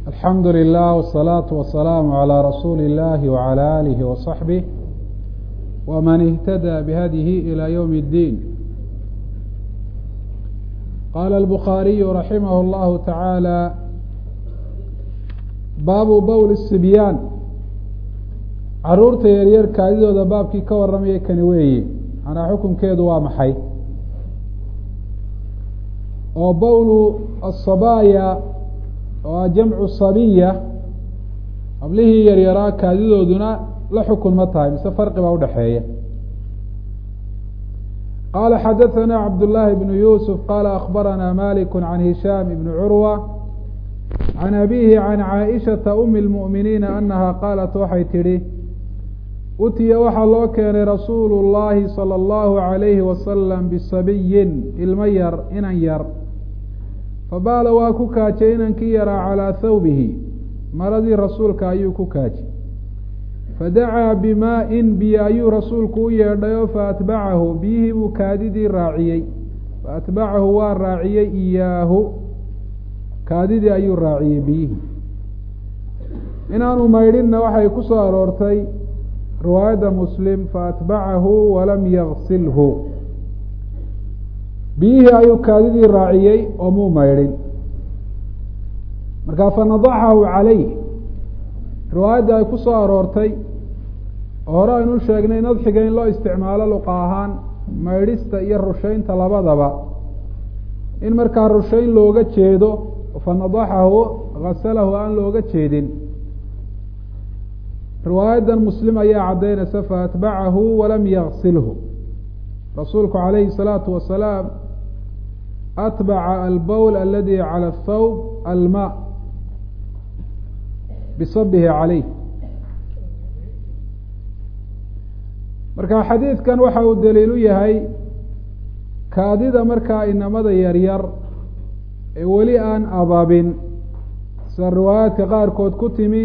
alxamdu lilah wالsalaaةu wasalaamu عalى rasuuli اllahi wعalى alihi waصaxbih wman اhtadى bihadihi ilى ywm اddiin qaala الbukhaariyu raximah اllahu taعaalى baabu bowl الsibyaan caruurta yaryar kaadidooda baabkii ka warramaya kani weeye manaa xukunkeedu waa maxay oo bowlu asabaaya oo ah jamcu sabiya hablihii yaryaraa kaadidooduna la xukun ma tahay mise farqi baa udhaxeeya qaala xadaثana cabdullaahi bnu yuusuf qaala akbarana malik can hishaam ibni curwa can abihi can caaishata umi اlmu'miniina anaha qaalat waxay tidhi utiya waxaa loo keenay rasuulu llaahi salى اllahu عalayhi wasalam bisabiyin ilmo yar inan yar fabaala waa ku kaajay inankii yaraa calaa thawbihi maradii rasuulka ayuu ku kaajay fadacaa bimaa-in biyo ayuu rasuulku u yeedhay oo faatbacahu biyihii buu kaadidii raaciyey faatbacahu waa raaciyey iyaahu kaadidii ayuu raaciyey biyihii inaanu maydhinna waxay ku soo aroortay riwaayadda muslim faatbacahu walam yaksilhu biyihii ayuu kaadidii raaciyey oo muu maydhin markaa fanadaxahu calayh riwaayadda ay ku soo aroortay oo hore aynu sheegnay nadxiga in loo isticmaalo luqa ahaan maydhista iyo rushaynta labadaba in markaa rushayn looga jeedo fanadaxahu hasalahu aan looga jeedin riwaayaddan muslim ayaa caddaynaysa faatbacahu walam yaksilhu rasuulku calayhi الsalaatu wasalaam atbaca albowl aladi calى athawb alma bisabihi calayh marka xadiidkan waxa uu daliil u yahay kaadida markaa inamada yaryar ee weli aan ababin sida riwaayaadka qaarkood ku timi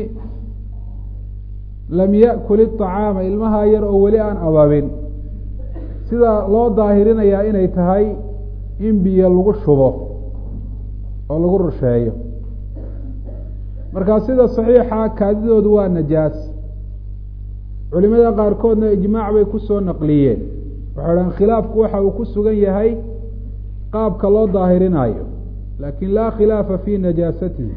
lam yaأkul iطacaama ilmaha yar oo weli aan ababin sida loo daahirinayaa inay tahay in biyo lagu shubo oo lagu rusheeyo markaa sida saxiixa kaadidoodu waa najaas culimada qaarkoodna ijmaac bay kusoo naqliyeen waxay dhahan khilaafku waxa uu ku sugan yahay qaabka loo daahirinayo laakin laa khilaafa fi najaasatihi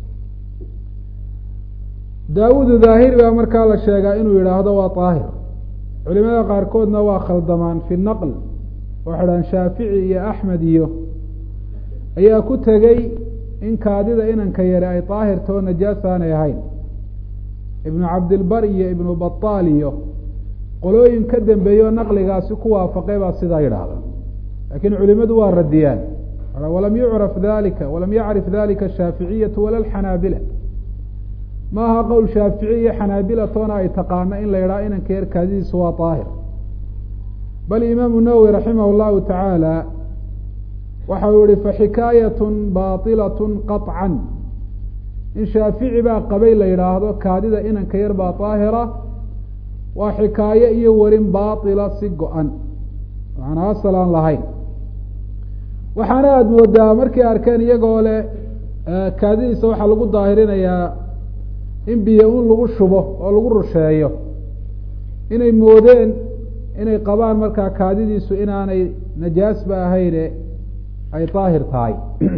daawudu daahiri baa markaa la sheegaa inuu yidhaahdo waa daahir culimada qaarkoodna waa khaldamaan fi naql waxay dhahan shaafici iyo axmed iyo ayaa ku tegey in kaadida inanka yare ay daahirta oo najaas aanay ahayn ibnu cabdilbar iyo ibnu bataal iyo qolooyin ka dambeeye oo naqligaasi ku waafaqay baa sidaa yidhaahda laakiin culimadu waa radiyaan walam yucraf dalika walam yacrif dalika ashaaficiyatu wala alxanaabila ma aha qowl shaafici iyo xanaabila toona ay taqaano in la yidhaha inanka yar kaadidiisu waa daahir bal imaamu nawowi raximah llahu tacaala waxa uu yihi faxikaayatun baatilatun qaطcan in shaafici baa qabay la yidhaahdo kaadida inanka yar baa daahira waa xikaayo iyo warin baatila si go-an macnaa asal aan lahayn waxaana aada moodaa markay arkeen iyagoo leh kaadidiisa waxaa lagu daahirinayaa in biyo un lagu shubo oo lagu rusheeyo inay moodeen inay qabaan markaa kaadidiisu inaanay najaasba ahayne ay daahir tahay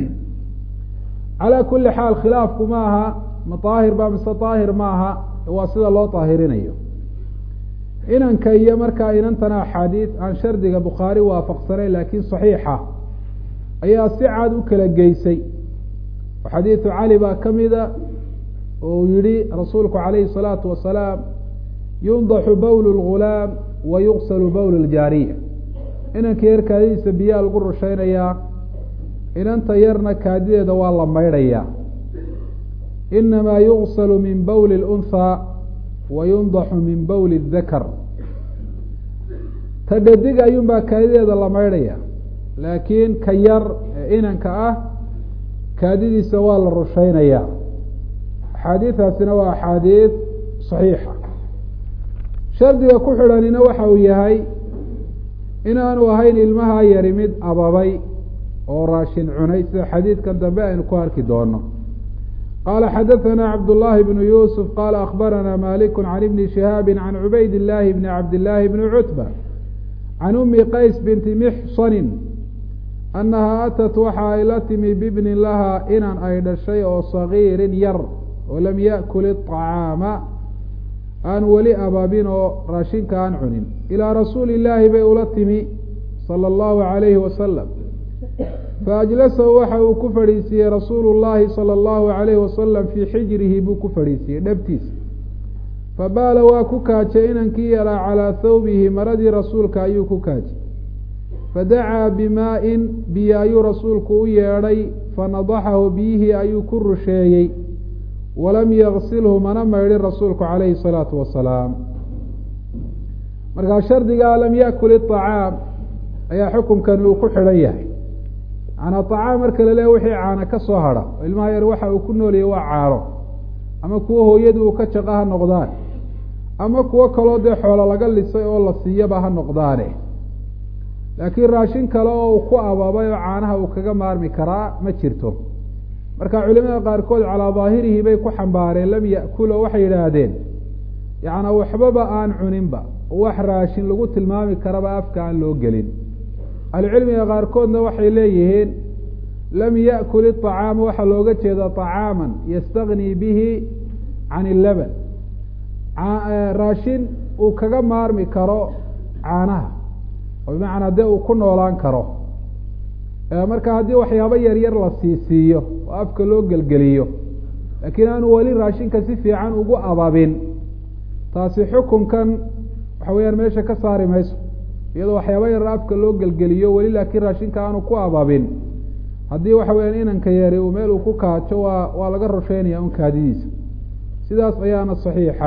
calaa kuli xaal khilaafku ma aha ma daahir ba mise daahir ma aha waa sida loo daahirinayo inanka iyo markaa inantana axaadiid aan shardiga bukhaari waafaqsanayn laakiin saxiixa ayaa si cad u kala geysay oo xadiidu cali baa ka mida oo uu yihi rasuulku calayhi الsalaatu wasalaam yundaxu bowl اlgulaam wa yuqsalu bowl اljaariya inanka yar kaadidiisa biyaa lagu rushaynayaa inanta yarna kaadideeda waa la maydhayaa inamaa yuqsalu min bowli اlunhaa wa yundaxu min bowli اdakar ta dhadig ayuun baa kaadideeda la maydhaya laakiin ka yar ee inanka ah kaadidiisa waa la rushaynayaa axaadiidaasina waa axaadiid saxiixa shardiga ku xidhanina waxa uu yahay inaanu ahayn ilmaha yari mid ababay oo raashin cunay sida xadiidkan dambe aynu ku arki doono qala xadaثna cabdالlahi bn yusf qala akbarana malik can ibni shihaabi can cubayd اllahi bni cabdillaahi bni cutba can umi qays binti mixsani annaha atat waxa ay la timi bibnin laha inan ay dhashay oo sagiirin yar oo lam yaأkul الطacaama aan weli abaabin oo raashinka aan cunin ilaa rasuuli illaahi bay ula timi salى اllahu عalayhi wasalam faajlasahu waxa uu ku fadhiisiiyey rasuulu llahi salى اllahu عalayhi wasalam fii xijrihi buu ku fadhiisiiyey dhabtiisa fabaala waa ku kaajay inankii yaraa calaa thawbihi maradii rasuulka ayuu ku kaajay fadacaa bimaa-in biyo ayuu rasuulku u yeedhay fanadaxahu biyihii ayuu ku rusheeyey walam yaksilhu mana maydhin rasuulku calayhi salaatu wasalaam markaa shardigaa lam yakul iطacaam ayaa xukumkani uu ku xidhan yahay macanaa acaam marka laleeya wixii caana ka soo hadha ilmaha yar waxa uu ku noolayay waa caano ama kuwo hooyadii uu ka jaqa ha noqdaan ama kuwo kaloo dee xoolo laga lisay oo la siiyaba ha noqdaane laakiin raashin kale oo uu ku abaabay oo caanaha uu kaga maarmi karaa ma jirto marka culimada qaarkood calaa daahirihi bay ku xambaareen lam ya'kulo waxay yidhaahdeen yacnaa waxbaba aan cuninba wax raashin lagu tilmaami karaba afka aan loo gelin ahlucilmiga qaarkoodna waxay leeyihiin lam ya'kul iطacaama waxaa looga jeeda طacaaman yastagnii bihi can illaban raashin uu kaga maarmi karo caanaha oo bimacnaa dee uu ku noolaan karo marka haddii waxyaabo yar yar la siisiiyo oo afka loo gelgeliyo laakiin aanu weli raashinka si fiican ugu ababin taasi xukunkan waxa weeyaan meesha ka saari mayso iyadoo waxyaaba yar afka loo gelgeliyo weli laakiin raashinka aanu ku ababin haddii waxa weyaan inanka yeeri uu meel uu ku kaajo waa waa laga rusheynaya un kaadidiisa sidaas ayaana saxiixa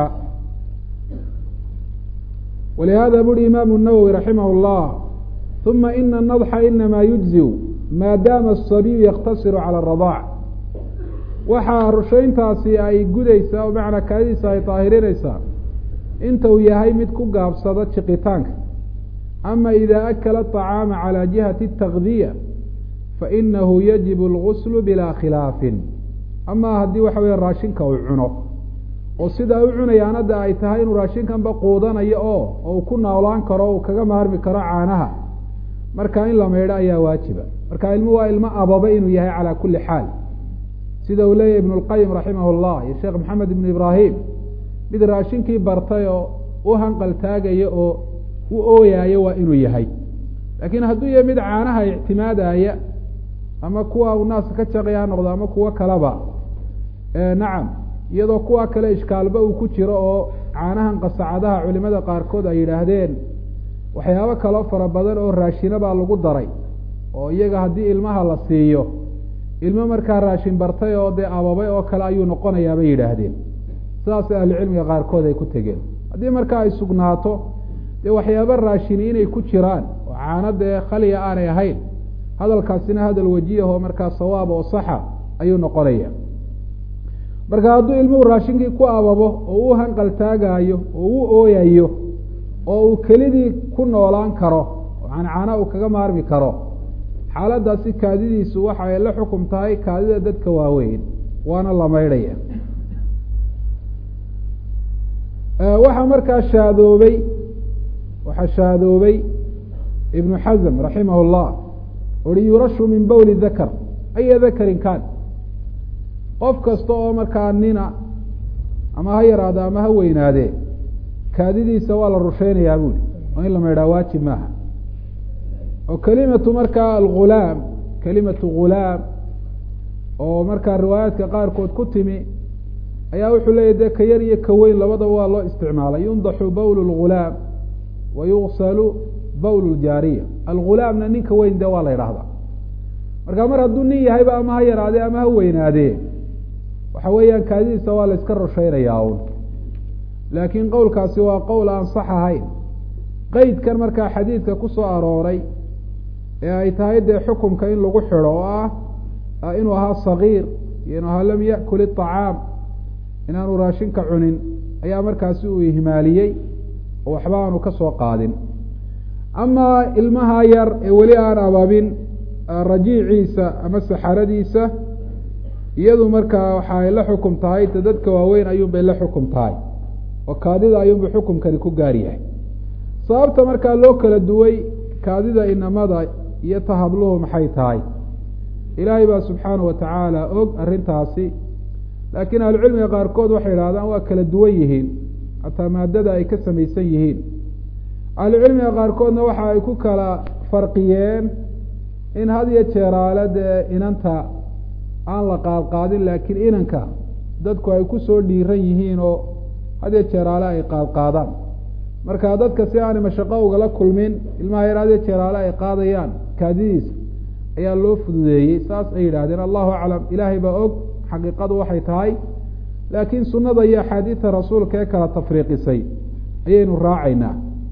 walihada buri imaamu nawowi raximah اllah uma ina nadxa inama yujziu maadaama asabiyu yaktasiru cala aradaac waxaa rushayntaasi ay gudaysaa oo macnaa kaadidiisa ay daahirinaysaa inta uu yahay mid ku gaabsada jiqitaanka ama ida akala aطacaama calى jihati اtakdiya fainahu yajibu اlguslu bilaa khilaafin ama haddii waxa weya raashinka uu cuno oo sidaa u cunayaan hadda ay tahay inuu raashinkanba quudanayo oo uu ku noolaan karo uu kaga maarmi karo caanaha marka in la maydho ayaa waajiba marka ilmu waa ilmo ababa inuu yahay calaa kuli xaal sida uu leeyahy ibn اlqayim raximah اllah iyo sheekh maxamed ibn ibraahim mid raashinkii bartay oo u hanqal taagaya oo u ooyaayo waa inuu yahay laakiin hadduu yahay mid caanaha ictimaadaya ama kuwa uu naaska ka jaqaya ha noqdo ama kuwo kaleba nacam iyadoo kuwa kale ishkaalba uu ku jiro oo caanahan qasacadaha culimada qaarkood ay yidhaahdeen waxyaabo kaloo fara badan oo raashina baa lagu daray oo iyaga haddii ilmaha la siiyo ilmo markaa raashin bartay oo dee ababay oo kale ayuu noqonayaa bay yidhaahdeen sidaas ahlucilmiga qaarkood ay ku tegeen haddii markaa ay sugnaato dee waxyaaba raashini inay ku jiraan oo caano dee khaliya aanay ahayn hadalkaasina hadal wajiyahoo markaa sawaab oo saxa ayuu noqonaya marka hadduu ilmuhu raashinkii ku ababo oo u hanqal taagaayo oo u ooyayo oo uu kelidii ku noolaan karo oo cancaana uu kaga maarmi karo xaaladaasi kaadidiisu waxa ay la xukum tahay kaadida dadka waaweyn waana la maydhaya waxaa markaa shaadoobay waxaa shaadoobay ibnu xasm raximah اllah uri yurashu min bowli dakar aya dakarin kan qof kasta oo markaa nina ama ha yaraade ama ha weynaadee kaadidiisa waa la rusheynayaa buuri oo in la maydhaa waajib maaha oo kelimatu markaa algulaam kelimatu ghulaam oo markaa riwaayaadka qaarkood ku timi ayaa wuxuu leeyahy dee ka yar iyo ka weyn labadaba waa loo isticmaalay yundaxu bowl اlghulaam wa yugsalu bowl ljaariya algulaamna ninka weyn dee waa la yidhaahdaa marka mar hadduu nin yahayba ama ha yaraadee ama ha weynaadee waxa weeyaan kaadidiisa waa la iska rusheynayaa un laakiin qowlkaasi waa qowl aan sax ahayn qeydkan markaa xadiidka ku soo arooray ee ay tahay dee xukumka in lagu xidho oo ah inuu ahaa sagiir iyo inuu ahaa lam yakul iطacaam inaanu raashinka cunin ayaa markaasi uu ihmaaliyey oo waxba aanu ka soo qaadin amaa ilmaha yar ee weli aan ababin rajiiciisa ama saxaradiisa iyadu markaa waxa ay la xukum tahay ta dadka waaweyn ayuunbay la xukum tahay oo kaadida ayuunbay xukumkani ku gaar yahay sababta markaa loo kala duway kaadida inamada iyo ta habluhu maxay tahay ilaahay baa subxaana wa tacaala og arrintaasi laakiin ahlucilmiga qaarkood waxay idhahdaan waa kala duwan yihiin hataa maadada ay ka samaysan yihiin ahlucilmiga qaarkoodna waxa ay ku kala farqiyeen in had iyo jeeraale dee inanta aan la qaadqaadin laakiin inanka dadku ay ku soo dhiiran yihiin oo had iyo jeeraale ay qaadqaadaan marka dadka si aanay mashaqo ugala kulmin ilmaha yar had iyo jeeraale ay qaadayaan kaadidiisa ayaa loo fududeeyey saas ay yidhaahdeen allahu aclam ilaahay baa og xaqiiqadu waxay tahay laakiin sunnada iyo axaadiida rasuulka ee kala tafriiqisay ayaynu raacaynaa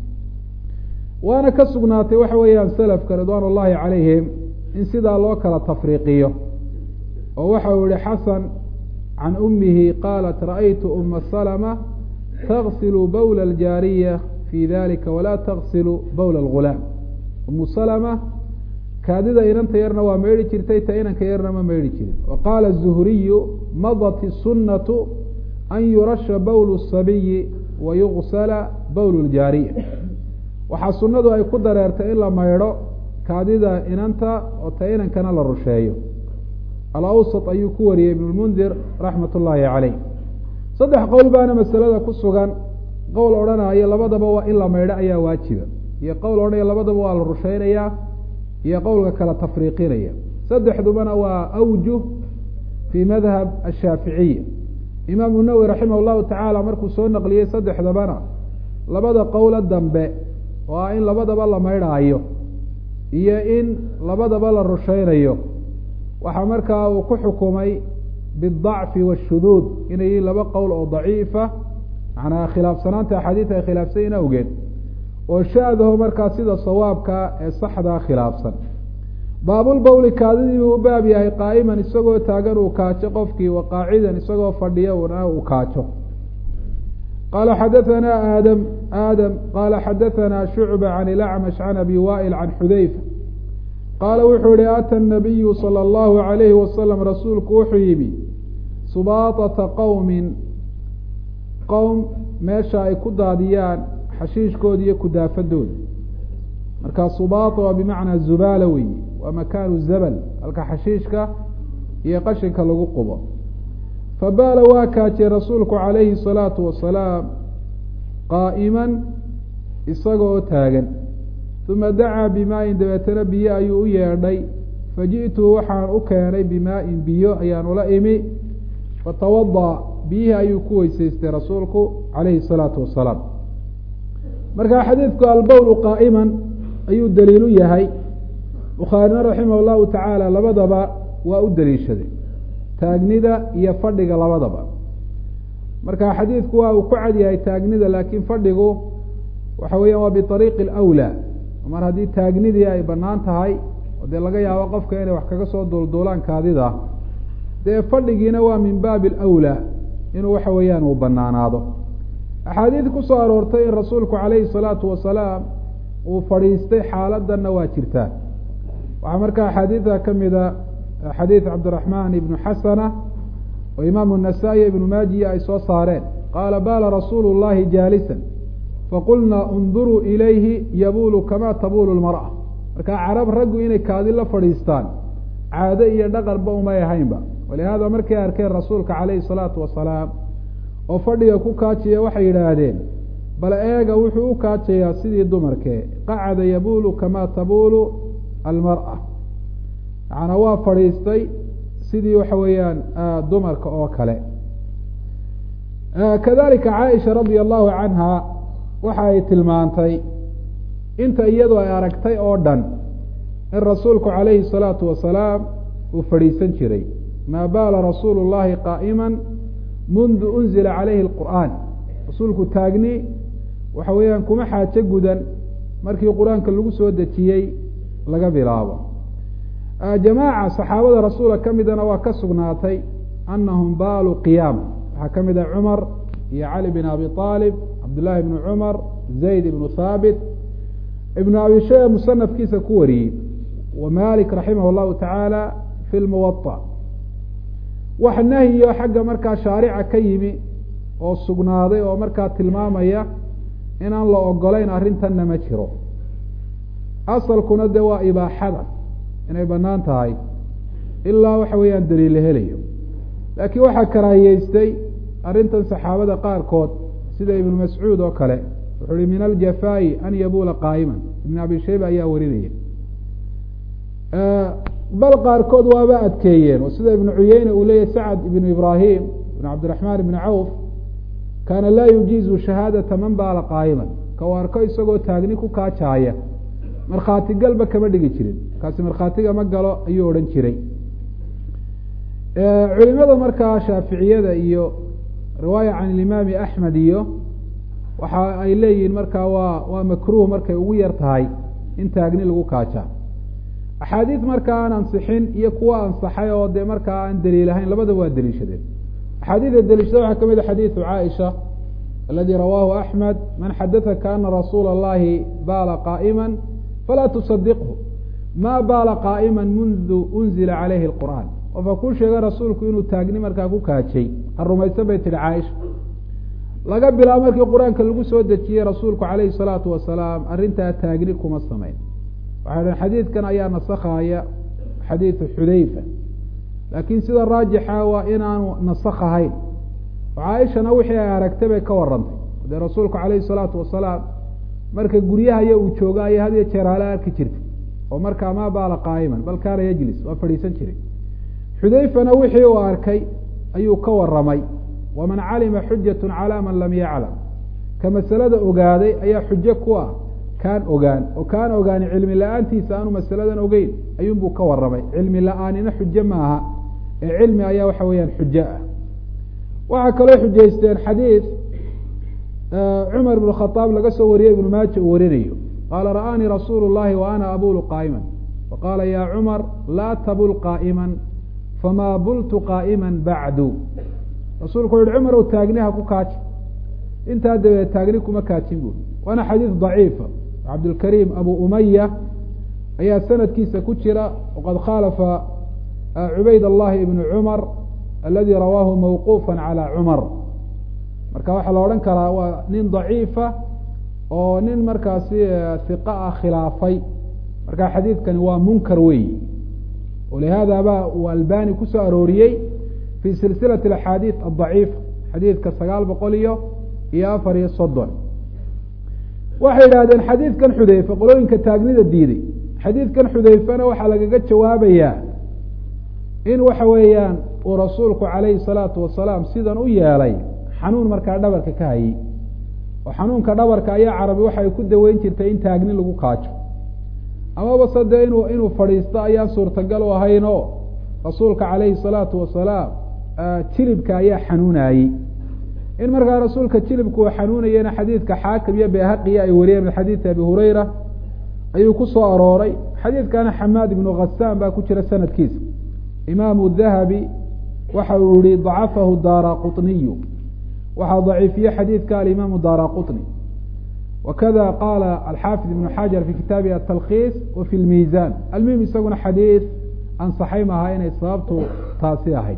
waana ka sugnaatay waxa weeyaan selafka ridwaan ullahi calayhim in sidaa loo kala tafriiqiyo oo waxa uu yihi xasan can ummihi qaalat ra'aytu uma salma tagsilu bowla aljaariya fi dalika walaa tagsilu bowla algulaam umu salma kaadida inanta yarna waa maydhi jirtay ta inanka yarna ma maydhi jirin wa qaala zuhriyu madat isunatu an yurasha bowl sabiyi wa yugsala bowl ljaariya waxaa sunnadu ay ku dareertay in la maydho kaadida inanta oo ta inankana la rusheeyo alawsat ayuu ku wariyey ibn lmundir raxmat ullaahi caleyh saddex qowl baana masalada ku sugan qowl odhanaya labadaba waa in la maydho ayaa waajiba iyo qowl odhanaya labadaba waa la rusheynayaa iyo qowlka kala tafriiqinaya saddexdubana waa awjuh fii madhab ashaaficiya imaamu nawowi raximah llahu tacaala markuu soo naqliyey saddexdabana labada qowlo dambe oo ah in labadaba la maydhaayo iyo in labadaba la rusheynayo waxaa markaa uu ku xukumay bidacfi washuduud inay yihiin laba qowl oo daciifa macnaa khilaafsanaanta axaadiis ay khilaafsayin awgeed oo shaadaho markaa sida sawaabka ee saxdaa khilaafsan baabulbowli kaadidii buu u baab yahay qaa'iman isagoo taagan uu kaajo qofkii wa qaacidan isagoo fadhiya una uu kaajo qaala xadahanaa aadam aadam qaala xadahanaa shucba can ilacmash can abi waa'il can xudayfa qaala wuxuu yihi ata nabiyu sala allahu alayhi wasalam rasuulku wuxuu yimi subaatata qowmin qowm meesha ay ku daadiyaan xashiishkooda iyo kudaafadooda marka subaata waa bimacnaa zubaala weyi waa makaanu zabal halka xashiishka iyo qashinka lagu qubo fabaala waa kaajiyey rasuulku calayhi salaatu wasalaam qaa'iman isaga oo taagan uma dacaa bimaa-in dabeetana biyo ayuu u yeedhay faji'tuhu waxaan u keenay bimaa-in biyo ayaan ula imi fatawada biyihii ayuu ku weysaystay rasuulku calayhi salaatu wasalaam marka xadiidku albowlu qaa'iman ayuu daliilu yahay bukhaarina raximah llahu tacaala labadaba waa u daliishaday taagnida iyo fadhiga labadaba marka xadiidku waa uu ku cad yahay taagnida laakiin fadhigu waxa weeyaan waa biariiqi alawlaa mar haddii taagnidii ay bannaan tahay oo dee laga yaabo qofka inay wax kaga soo duulduulaan kaadida dee fadhigiina waa min baabi alawlaa inuu waxa weeyaan uu banaanaado axaadiid ku soo aroortay in rasuulku calayhi salaatu wasalaam uu fadhiistay xaaladanna waa jirtaa waxaa marka axaadiida ka mida xadiid cabdiraxmaan ibnu xasana oo imaamu nasaa-i ibnu maajiya ay soo saareen qaala baala rasuulu llahi jaalisan faqulnaa unduruu ilayhi yabuulu kamaa tabuulu lmar'a marka carab raggu inay kaadi la fadhiistaan caado iyo dhaqanba umay ahaynba walihaada markay arkeen rasuulka calayhi salaatu wasalaam oo fadhiga ku kaajiya waxay yidhaahdeen bal eega wuxuu u kaajayaa sidii dumarkee qacada yabuulu kamaa tabuulu almar'a macnaa waa fadhiistay sidii waxa weeyaan dumarka oo kale kadalika caaisha radia allahu canha waxa ay tilmaantay inta iyadu ay aragtay oo dhan in rasuulku calayhi salaatu wasalaam uu fadhiisan jiray maa baala rasuulu llahi qaa'ima mundu unzila calayhi alqur'aan rasuulku taagni waxa weeyaan kuma xaajo gudan markii qur-aanka lagu soo dejiyey laga bilaabo jamaaca saxaabada rasuula ka midana waa ka sugnaatay anahum baaluu qiyaama waxaa ka mid ah cumar iyo cali bin abi aalib cabdullaahi bnu cumar zayd ibnu haabit ibnu abi shaya musanafkiisa ku wariyey wa malik raximah llahu tacaala fi lmuwaطa wax nahyiyo xagga markaa shaarica ka yimi oo sugnaaday oo markaa tilmaamaya inaan la ogolayn arrintanna ma jiro asalkuna de waa ibaaxada inay banaan tahay ilaa waxa weeyaan daliil la helayo laakiin waxaa karaahiyeystay arrintan saxaabada qaarkood sida ibnu mascuud oo kale wuxuu uhi min aljafaa'i an yabuula qaa'iman ibn abi shayba ayaa warinaya bal qaarkood waaba adkeeyeen oo sida ibnu cuyeyne uu leeyahy sacad ibnu ibraahim ibn cabdiraxmaan ibni cawf kaana laa yujiizu shahaadata man baala qaa'iman ka u arko isagoo taagni ku kaajaaya markhaati galba kama dhigi jirin markaasi markhaatiga ma galo ayuu odhan jiray culimada markaa shaaficiyada iyo riwaaya can ilimaami axmed iyo waxa ay leeyihiin markaa waa waa makruuh markay ugu yar tahay in taagni lagu kaajaa axaadiid markaa aan ansixin iyo kuwa ansaxay oo dee markaa aan daliil ahayn labadaba waa deliishadeen axaadiida deliishada waxaa kamid a xadiidu caaisha aladi rawaahu axmed man xadaثaka ana rasuula اllahi baala qaa'ima falaa tusadiqhu ma baala qaa'ima mundu unzila calayhi اlqur'aan qofka kuu sheega rasuulku inuu taagni markaa ku kaajay ha rumaysan bay tihi caaisha laga bilaabo markii qur-aanka lagu soo dejiyey rasuulku calayhi الsalaatu wasalaam arrintaa taagni kuma samayn waxay dhaheen xadiidkan ayaa nasakhaaya xadiidu xudayfa laakiin sida raajixa waa inaanu nasakh ahayn oo caaishana wixii ay aragtay bay ka warantay dee rasuulku calayhi salaatu wasalaam marka guryahaya uu jooga ayay had iyo jeer hala arki jirtay oo markaa maa baala qaa'iman bal kaana yajlis waa fadhiisan jiray xudayfana wixii uu arkay ayuu ka waramay waman calima xujatu calaa man lam yaclam ka masalada ogaaday ayaa xujo ku ah kaan ogaan oo kaan ogaani cilmi la-aantiisa aanu masaladan ogeyn ayuunbuu ka waramay cilmi la-aanina xujo maaha ee cilmi ayaa waxa weeyaan xujo ah waxaa kaloo xujaysteen xadiid cumar ibn khadaab laga soo wariyey ibnu maaja uu warinayo qaala ra'aanii rasuulu llahi wa ana abulu qaa'iman faqaala ya cumar laa tabul qaa'iman famaa bultu qaa'iman bacdu rasuulku wuxu uhi cumar ow taagni ha ku kaaji intaa dabeed taagni kuma kaajin buuri waana xadiid daciifa cabdulkariim abu umaya ayaa sanadkiisa ku jira waqad khaalafa cubayd allahi ibnu cumar aladi rawaahu mawquufa calى cumar marka waxaa la odhan karaa waa nin daciifa oo nin markaasi hiqa ah khilaafay marka xadiidkani waa munkar weyi walihaada ba uu albani kusoo arooriyey fi silsilaة axaadiid adaciifa xadiidka sagaal boqol iyo iyo afar iyo soddon waxay yidhahdeen xadiidkan xudeyfe qolooyinka taagnida diiday xadiidkan xudeyfena waxaa lagaga jawaabayaa in waxa weeyaan uu rasuulku calayhi salaatu wasalaam sidan u yeelay xanuun markaa dhabarka ka hayey oo xanuunka dhabarka ayaa carabi waxay ku daweyn jirtay in taagni lagu kaajo amaba se dee inuu inuu fadhiisto ayaan suurtagal u ahayn oo rasuulka calayhi salaatu wasalaam jilibka ayaa xanuunayey in markaa rasuulka jilibku uu xanuunayena xadiidka xaakim iyo behaqiya ay wariyeen min xadiidi abi hureyra ayuu ku soo arooray xadiidkana xamaad ibnu khasaan baa ku jira sanadkiisa imaamu dahabi waxa uu yihi dacafahu daara quطniyu waxaa daciifiye xadiidka alimaamu daara quطni wakada qaala alxaafid ibnu xajar fi kitaabihi atalkhiis wa fi lmiizan almuhim isaguna xadiid ansaxay maaha inay sababtu taasi ahayd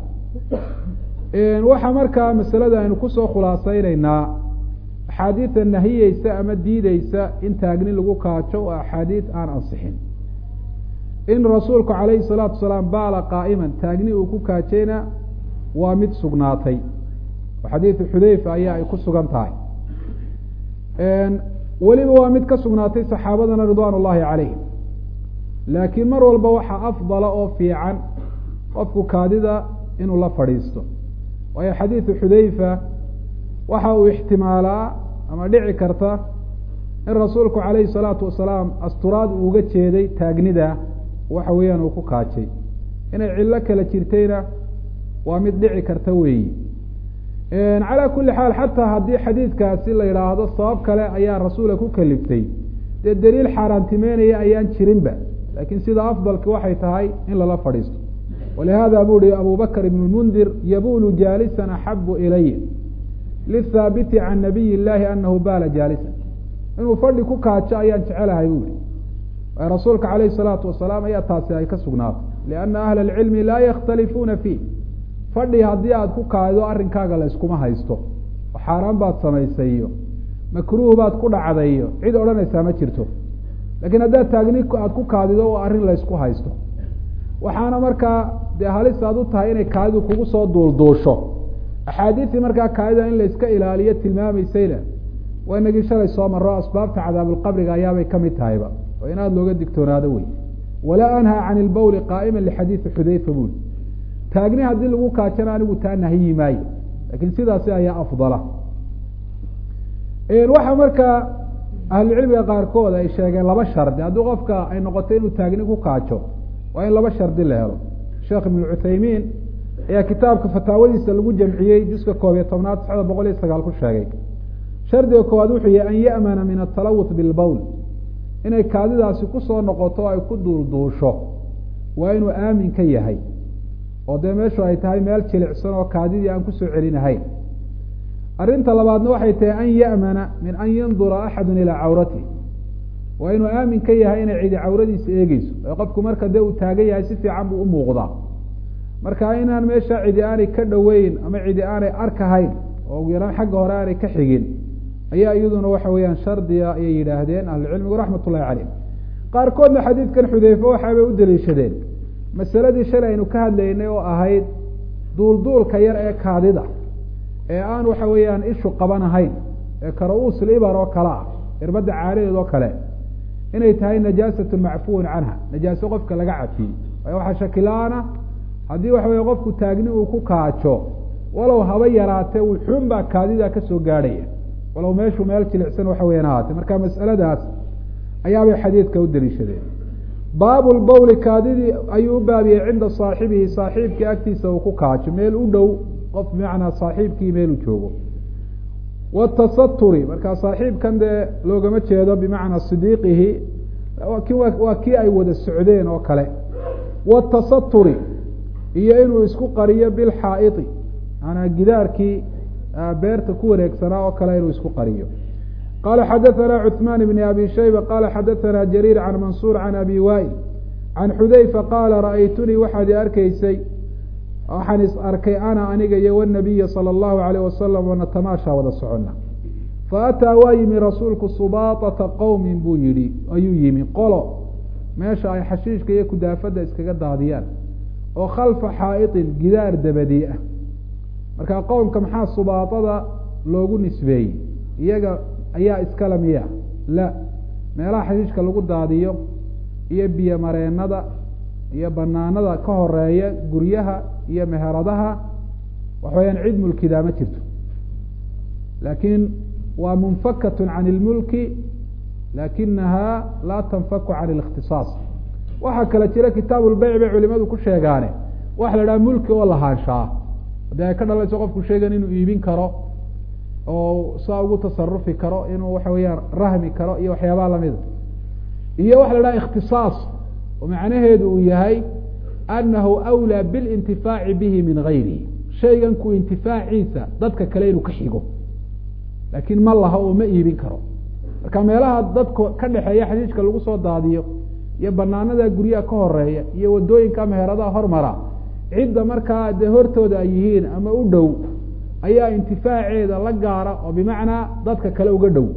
waxaa markaa masalada aynu kusoo khulaasaynaynaa axaadiida nahiyeysa ama diideysa in taagni lagu kaajo waa axaadiid aan ansixin in rasuulku calayhi salaatu wasalaam baala qaa'iman taagni uu ku kaajayna waa mid sugnaatay oo xadiidu xudeyfa ayaa ay ku sugan tahay weliba waa mid ka sugnaatay saxaabadana ridwaan ullahi calayhim laakiin mar walba waxaa afdala oo fiican qofku kaadida inuu la fadhiisto waayo xadiidu xudeyfa waxa uu ixtimaalaa ama dhici karta in rasuulku calayhi salaatu wasalaam asturaad uu uga jeeday taagnida waxa weeyaan uu ku kaajay inay cillo kala jirtayna waa mid dhici karta weeyi calaa kulli xaal xataa haddii xadiidkaasi la yidhaahdo sabab kale ayaa rasuula ku kaliftay dee daliil xaaraantimeynaya ayaan jirinba laakiin sida afdalki waxay tahay in lala fadhiisto walihada buu hi abu bakr ibn lmundir yabulu jaalisan axabu ilaya lithaabiti can nabiy llahi anahu baala jaalisan inuu fadhi ku kaajo ayaan jecelahay bu hi rasuulka calayhi salaatu wasalaam ayaa taasi ay ka sugnaatay lianna ahla alcilmi laa yakhtalifuuna fiih fadhi haddii aada ku kaadido arrinkaaga la yskuma haysto oo xaaraan baad samaysay iyo makruuh baad ku dhacday iyo cid odhanaysaa ma jirto laakiin haddaad taagni aada ku kaadido oo arrin laysku haysto waxaana markaa dee halis aad u tahay inay kaadidu kugu soo duulduusho axaadiistii markaa kaadida in layska ilaaliyo tilmaamaysayna waa inagii shalay soo maro asbaabta cadaabulqabriga ayaabay ka mid tahayba oo in aada looga digtoonaado wey walaa anhaa can ilbawli qaa'ima lixadiidi xudayfa buuli taagni haddii lagu kaajana anigu taa nahyi maayo laakiin sidaasi ayaa afdala waxaa markaa ahlucilmiga qaarkood ay sheegeen laba shardi haddii qofka ay noqoto inuu taagni ku kaajo waa in laba shardi la helo sheekh ibn cuthaymiin ayaa kitaabka fataawadiisa lagu jamciyey juska koob iyo tobnaad saxda boqol iyo sagaal ku sheegay shardiga koowaad wuxuu yahay an ya'mana min atalawuth bilbowl inay kaadidaasi kusoo noqoto o ay ku duulduusho waa inuu aamin ka yahay oo dee meeshu ay tahay meel jilicsan oo kaadidii aan kusoo celinahayn arrinta labaadna waxay tahay an ya'mana min an yandura axadu ilaa cawratih waa inuu aamin ka yahay inay cidi cawradiisa eegeyso ee qofku marka dee uu taagan yahay si fiican buu u muuqdaa marka inaan meesha cidi aanay ka dhoweyn ama cidi aanay arkahayn oo ugu yaraan xagga hore aanay ka xigin ayaa iyaduna waxa weeyaan shardiga ayay yidhaahdeen ahlucilmigu raxmat ullahi caleyh qaarkoodna xadiidkan xudeyfe waxaabay u daliishadeen masaladii shalay aynu ka hadlaynay oo ahayd duulduulka yar ee kaadida ee aan waxa weeyaan ishu qabanahayn ee kara-uus libar oo kale ah irbadda caaladeed oo kale inay tahay najaasatu macfuun canha najaaso qofka laga cafiyey waayo waxaa shakila-ana haddii waxa weye qofku taagni uu ku kaajo walow haba yaraatee wuxuun baa kaadida kasoo gaadhaya walow meeshu meel jilicsan waxa weyan ahaatee marka mas'aladaas ayaabay xadiidka u daliishadeen baabu lbawli kaadidii ayuu u baabiyey cinda saaxibihi saaxiibkii agtiisa uu ku kaajo meel u dhow qof bimacnaa saaxiibkii meeluu joogo watasaturi markaa saaxiibkan dee loogama jeedo bimacnaa sidiiqihi waa kii ay wada socdeen oo kale watasaturi iyo inuu isku qariyo bilxaa'idi maanaa gidaarkii beerta ku wareegsanaa oo kale inuu isku qariyo qala xadaثna cثman بn abi shayba qala xadaثna jariir can mansuur can abi wail can xudayfa qaala ra'aytunii waxaad i arkaysay waxaan is arkay ana aniga iyo wnabiya salى اllahu alayh wasalam wanatamaasha wada socona faataa waa yimi rasuulku subaaطata qowmi buu yihi ayuu yimi qolo meesha ay xashiishka iyo kudaafada iskaga daadiyaan oo khalfa xaa'iطin gidaar dabadii ah marka qowmka maxaa subaaطada loogu nisbeeyey iyaga ayaa iskala miya la meelaha xashiishka lagu daadiyo iyo biyo mareenada iyo banaanada ka horeeya guryaha iyo meheradaha waxaweyaan cid mulkidaa ma jirto laakiin waa munfakatu can ilmulki lakinaha laa tanfaku can اlikhtisaas waxaa kale jira kitaab lbeyc bay culimadu ku sheegaane waxa la dhaha mulki oo lahaanshaa haddii ay ka dhalayso qofku sheegan inuu iibin karo oo saa ugu tasarufi karo inuu waxa weeyaan rahmi karo iyo waxyaabaha lamida iyo waxa la dhaha ikhtisaas oo macnaheedu uu yahay anahu awlaa bilintifaaci bihi min gayrihi shaygan ku intifaaciisa dadka kale inuu ka xigo laakiin ma laha oo ma iibin karo marka meelaha dadka ka dhexeeya xashiishka lagu soo daadiyo iyo banaanada guryaha ka horeeya iyo wadooyinka meheradaha hormara cidda markaa dee hortooda ay yihiin ama u dhow ayaa intifaaceeda la gaara oo bimacnaa dadka kale uga dhow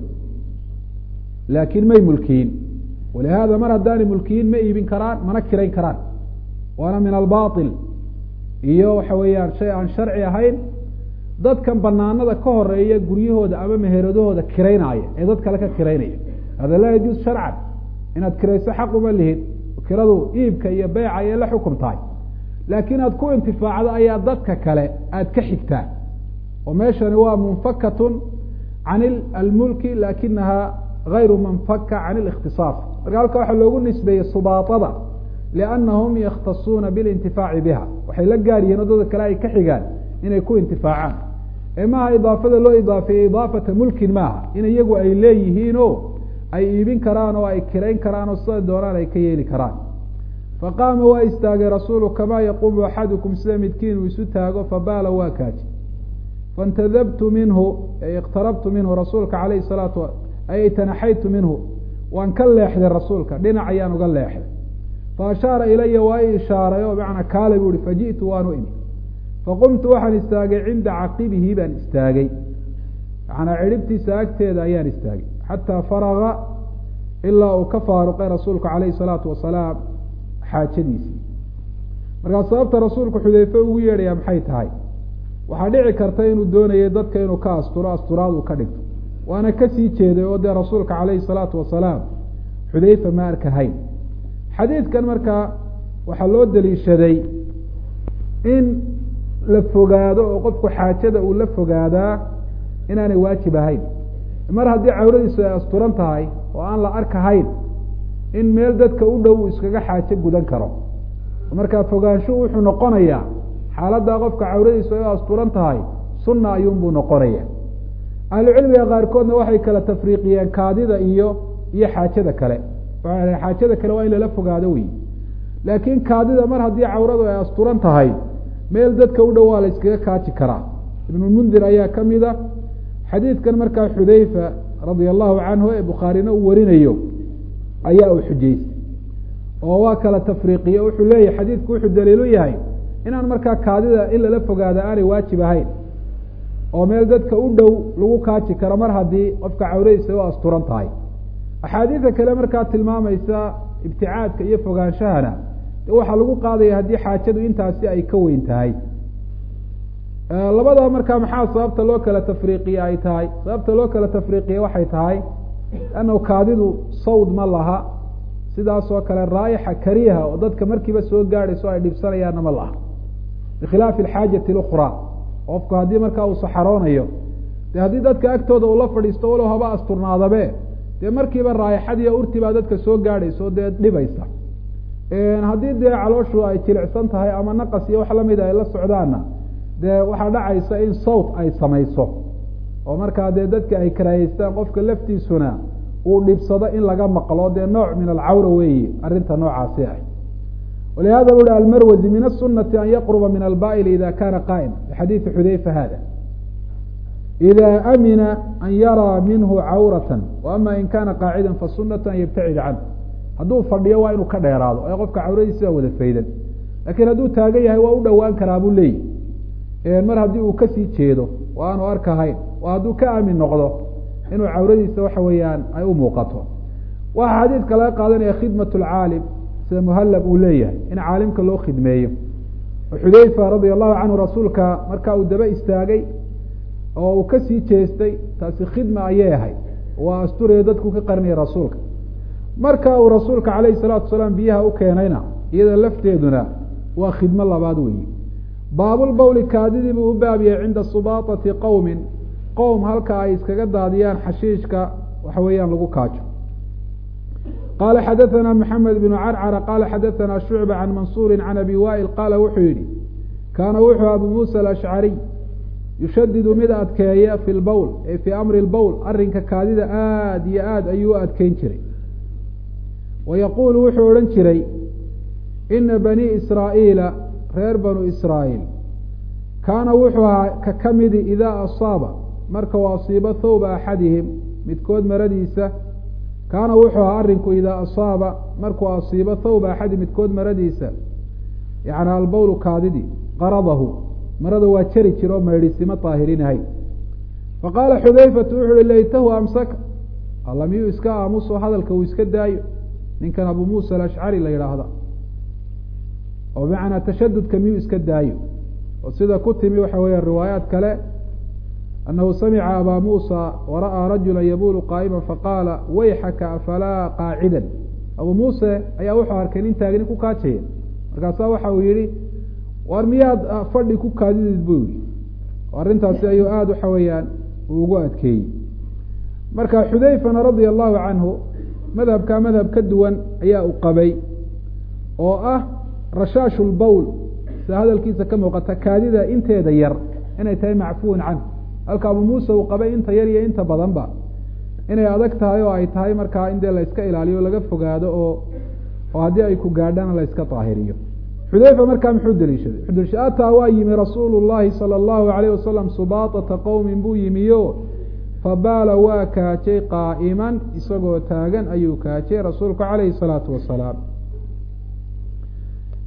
laakiin may mulkiyin walihaada mar haddaanay mulkiyin ma iibin karaan mana kirayn karaan waana min albail iyo waxa weeyaan shay aan sharci ahayn dadkan banaanada ka horeeya guryahooda ama meheradahooda kiraynaya ee dad kale ka kiraynaya hada laa yajuuz sharcan inaad kirayso xaq uma lihin kiradu iibka iyo beyca ayay la xukum tahay laakiin aad ku intifaacdo ayaa dadka kale aad ka xigtaa oo meeshani waa munfakatun can almulki lakinaha gayru manfaka can اlikhtisaas marka halka waxaa loogu nisbeeyey subaaطada liannahum yakhtasuuna biاlintifaaci biha waxay la gaar yihiin oo dadka kale ay ka xigaan inay ku intifaacaan ee maaha idaafada loo idaafeeyey idaafata mulkin maaha in iyagu ay leeyihiin o ay iibin karaan oo ay kirayn karaan oo sida doonaan ay ka yeeli karaan faqaama waa istaagay rasuulu kamaa yaquumu axadukum sida midkiin uu isu taago fabaala waa kaaji faاntadabtu minhu iqtarabtu minhu rasuulka alayh salaatu ay tanaxaytu minhu waan ka leexday rasuulka dhinac ayaan uga leexday fa ashaara ilaya waa i ishaaray oo macnaa kaale bu uhi faji'tu waanu imi faqumtu waxaan istaagay cinda caqibihi baan istaagay macnaa cidhibtiisa agteeda ayaan istaagay xataa faraga ilaa uu ka faaruqay rasuulku calayhi salaatu wasalaam xaajadiisii markaa sababta rasuulku xudeyfe ugu yeedhaya maxay tahay waxaa dhici karta inuu doonayay dadka inuu ka asturo asturaad uu ka dhigto waana kasii jeeday oo dee rasuulka calayhi salaatu wasalaam xudeyfa ma arkahayn xadiidkan markaa waxaa loo daliishaday in la fogaado oo qofku xaajada uu la fogaadaa inaanay waajib ahayn mar haddii cawradiisu ay asturan tahay oo aan la arkahayn in meel dadka u dhow uu iskaga xaajo gudan karo markaa fogaanshuhu wuxuu noqonayaa xaaladdaa qofka cawradiisu ay asturan tahay sunna ayuunbuu noqonaya ahlucilmiga qaarkoodna waxay kala tafriiqiyeen kaadida iyo iyo xaajada kale waxay xaajada kale waa in lala fogaado wey laakiin kaadida mar haddii cawradu ay asturan tahay meel dadka u dhow waa la iskaga kaaji karaa ibnulmundir ayaa ka mid a xadiidkan markaa xudeyfa radia allahu canhu ee bukhaarina uu warinayo ayaa uu xujaystay oo waa kala tafriiqiye wuxuu leeyahay xadiidku wuxuu daliilu yahay inaan markaa kaadida in lala fogaada aanay waajib ahayn oo meel dadka u dhow lagu kaaji karo mar haddii qofka cawradiisa u asturan tahay axaadiida kale markaa tilmaamaysa ibticaadka iyo fogaanshahana waxaa lagu qaadaya haddii xaajadu intaasi ay ka weyn tahay labada markaa maxaa sababta loo kala tafriiqiye ay tahay sababta loo kala tafriiqiye waxay tahay annahu kaadidu sawd ma laha sidaasoo kale raayixa kariha oo dadka markiiba soo gaadhayso ay dhibsanayaanna ma laha bikhilaafi alxaajati اlukraa qofku haddii markaa uu saxaroonayo de haddii dadka agtooda uu la fadhiisto walow haba asturnaadabe dee markiiba raayixadiiyo urti baa dadka soo gaadhayso dee dhibaysa haddii dee calooshu ay jilicsan tahay ama naqas iyo wax lamida ay la socdaanna dee waxaa dhacaysa in sawt ay samayso oo markaa dee dadka ay karaayeystaan qofka laftiisuna uu dhibsado in laga maqlo dee nooc min alcawra weeyi arrinta noocaasi ah walihada bu uhi almarwazi min asunati an yaqruba min alba'il ida kana qaa'ima bixadiidi xudeyfa hada ida amina an yaraa minhu cawrata waama in kana qaacida fasunatu an yabtacid canh hadduu fadhiyo waa inuu ka dheeraado ee qofka cawradiisi baa wada faydan lakiin hadduu taagan yahay waa u dhowaan karaa buu leeyi mar haddii uu kasii jeedo oo aanu arkahayn oo hadduu ka aamin noqdo inuu cawradiisa waxa weeyaan ay u muuqato waxaa xadiidka laga qaadanaya khidmat lcaalim sida muhallab uu leeyahay in caalimka loo khidmeeyo oo xudeyfa radia allahu canhu rasuulka marka uu daba istaagay oo uu kasii jeestay taasi khidma ayay ahayd waa asturayo dadku ka qarinaya rasuulka marka uu rasuulka calayhi salaatu wasalaam biyaha u keenayna iyada lafteeduna waa khidmo labaad weyi baabulbawli kaadidii buu u baabiyey cinda subaatati qowmin qowm halka ay iskaga daadiyaan xashiishka waxa weeyaan lagu kaajo qala xadaثna mxamed bn carcara qala xadaثna shucba can mansuuri can abi wail qaala wuxuu yihi kaana wuxuu abu musa alashcariy yushadidu mid adkeeya fi lbowl ee fii amri lbowl arrinka kaadida aada iyo aad ayuu u adkeyn jiray wa yaquulu wuxuu odhan jiray ina bani israa'iila reer banu israa'iil kaana wuxuu ahaa ka ka midi idaa asaaba marka uu asiibo thawba axadihim midkood maradiisa kaana wuxuu ahaa arrinku idaa asaaba markuu asiibo thawba axadi midkood maradiisa yani albowlu kaadidi qaradahu marada waa jari jira oo maydhisimo daahirinahay faqaala xudayfatu wuxu uhi laytahu amsaka alla miyuu iska aamuso hadalka uu iska daayo ninkan abu muusa alashcari la yidhaahda oo bimacnaa tashadudka miyuu iska daayo oo sida ku timi waxa weeya riwaayaat kale anahu samica abaa muusa wara'aa rajula yabulu qaa'ima faqaala wayxaka afalaa qaacidan abu muuse ayaa wuxuu arkay nin taagni ku kaajaya markaasaa waxa uu yihi war miyaad fadhi ku kaadidid buu yihi arrintaasi ayuu aada waxa weeyaan uu ugu adkeeyey marka xudayfana radia allahu canhu madhabkaa madhab ka duwan ayaa u qabay oo ah rashaashu lbowl sida hadalkiisa ka muuqata kaadida inteeda yar inay tahay macfuwan canhu halka abu muuse uu qabay inta yar iyo inta badanba inay adag tahay oo ay tahay markaa in dee la iska ilaaliyo o laga fogaado oo oo haddii ay ku gaadhana la iska daahiriyo xudayfa markaa muxuu deliishaday wuxuu deliishaday ataa waa yimi rasuulu llahi sala allahu alayh wasalam subaatata qowmin buu yimiyo fabaala waa kaajay qaa'iman isagoo taagan ayuu kaajay rasuulku calayhi salaatu wasalaam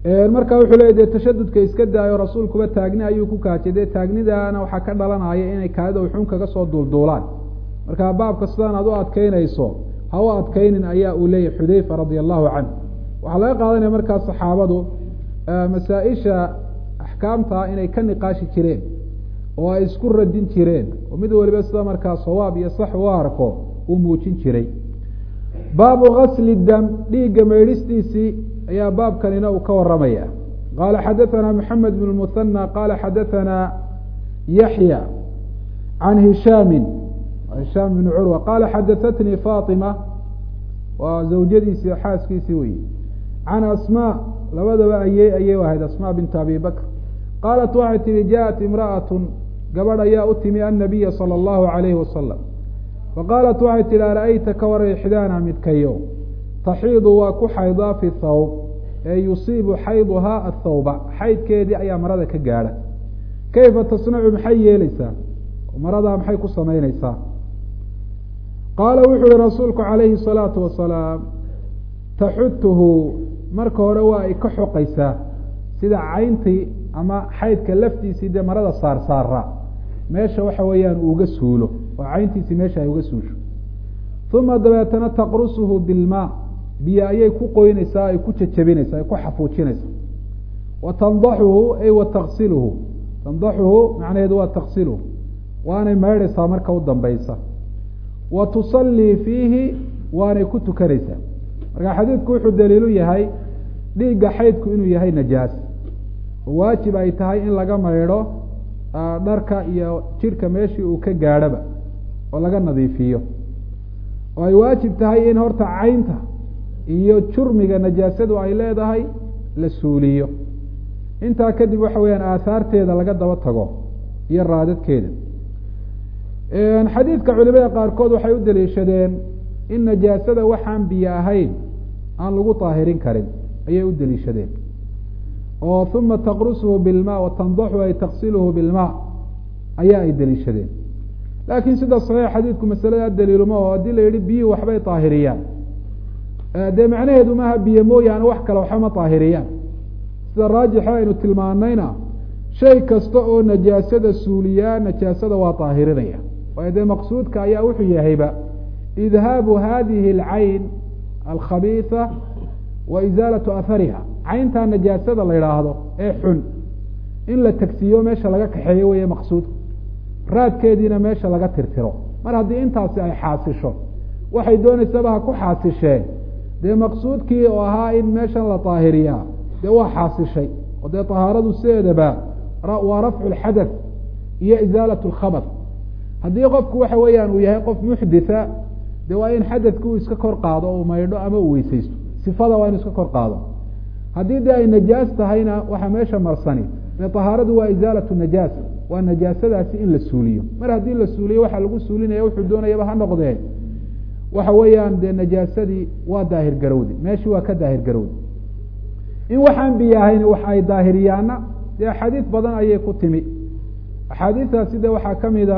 marka wuxuu leya dee tashadudka iska daayo rasuulkuba taagni ayuu ku kaajay dee taagnidaana waxaa ka dhalanaya inay kaadida uxun kaga soo duulduulaan marka baabka sidaan aad u adkeynayso ha u adkeynin ayaa uu leeyahy xudeyfa radia allahu canh waxaa laga qaadanaya markaa saxaabadu masaa-isha axkaamta inay ka niqaashi jireen oo ay isku radin jireen oo mid waliba sida markaa sawaab iyo sax u arko uu muujin jiray baabu gasli dam dhiigga maydhistiisii ayaa baabkanina uu ka waramaya qaala xadaثana mxamed bn muhanى qaala xadaثana yaxya can hishaami hishaam bn curwa qaala xadaثatnii faطima waa zawjadiisii xaaskiisii weyi can asmاء labadaba ayey ayay ahayd asmاء bint abi bakr qaalat waxay tihi jaءat imraأaة gabadh ayaa u timi annabiya salى اllahu عalayhi wasalam faqaalat waxay tihi ara-ayta ka waray ixdaana midkayo taxiidu waa ku xaydaa fi thawb ee yusiibu xayduhaa athawba xaydkeedii ayaa marada ka gaadha kayfa tasnacu maxay yeeleysaa maradaa maxay ku samaynaysaa qaala wuxuu yihi rasuulku calayhi الsalaatu wasalaam taxutuhu marka hore waa ay ka xoqaysaa sida cayntii ama xaydka laftiisii dee marada saarsaara meesha waxa weeyaan uuga suulo oo cayntiisii meesha ay uga suusho uma dabeetana taqrusuhu bilmaa biyo ayay ku qoynaysaa ay ku jajabinaysaa ay ku xafuujinaysaa wa tandaxuhu ay wa taksiluhu tandaxuhu macnaheedu waa taksiluhu waanay maydhaysaa marka u dambaysa wa tusallii fiihi waanay ku tukanaysaa marka xadiidku wuxuu daliilu yahay dhiigga xaydku inuu yahay najaas oo waajib ay tahay in laga maydho dharka iyo jidhka meeshii uu ka gaadhaba oo laga nadiifiyo oo ay waajib tahay in horta caynta iyo jurmiga najaasadu ay leedahay la suuliyo intaa kadib waxa weeyaan aahaarteeda laga daba tago iyo raadadkeeda xadiidka culimada qaarkood waxay u daliishadeen in najaasada waxaan biyo ahayn aan lagu daahirin karin ayay u daliishadeen oo uma taqrusuhu bilma wa tandaxu ay taksiluhu bilma ayaa ay daliishadeen laakiin sida saxiix xadiidku masalada daliiluma oo haddii la yihi biyuhu waxbay daahiriyaan dee macnaheedu maaha biyo mooyaane wax kale waxba ma daahiriyaan sida raajixa aynu tilmaanayna shay kasta oo najaasada suuliyaa najaasada waa daahirinaya waayo dee maqsuudka ayaa wuxuu yahayba idhaabu hadihi alcayn alkhabiisa wa isaalatu ahariha cayntaa najaasada la idhaahdo ee xun in la tegsiiyo meesha laga kaxeeyo weeye maqsuudku raadkeediina meesha laga tirtiro mar haddii intaasi ay xaasisho waxay doonaysaba ha ku xaasisheen dee maqsuudkii oo ahaa in meeshan la daahiriyaa dee waa xaasishay oo dee tahaaradu sideedaba waa rafcu lxadath iyo isaalat lkhabar haddii qofku waxa weeyaan uu yahay qof muxditha dee waa in xadadki uu iska kor qaado o maydho ama uu weysaysto sifada waa inu iska kor qaado haddii dee ay najaas tahayna waxaa meesha marsani dee tahaaradu waa isaalatu najaasa waa najaasadaasi in la suuliyo mar haddii la suuliyo waxaa lagu suulinaya wuxuu doonayaba ha noqdee waxa weeyaan dee najaasadii waa daahir garowdi meeshii waa ka daahir garowdi in waxaan biyo ahayn wax ay daahiriyaana dee axaadiis badan ayay ku timi axaadiistaasi de waxaa kamida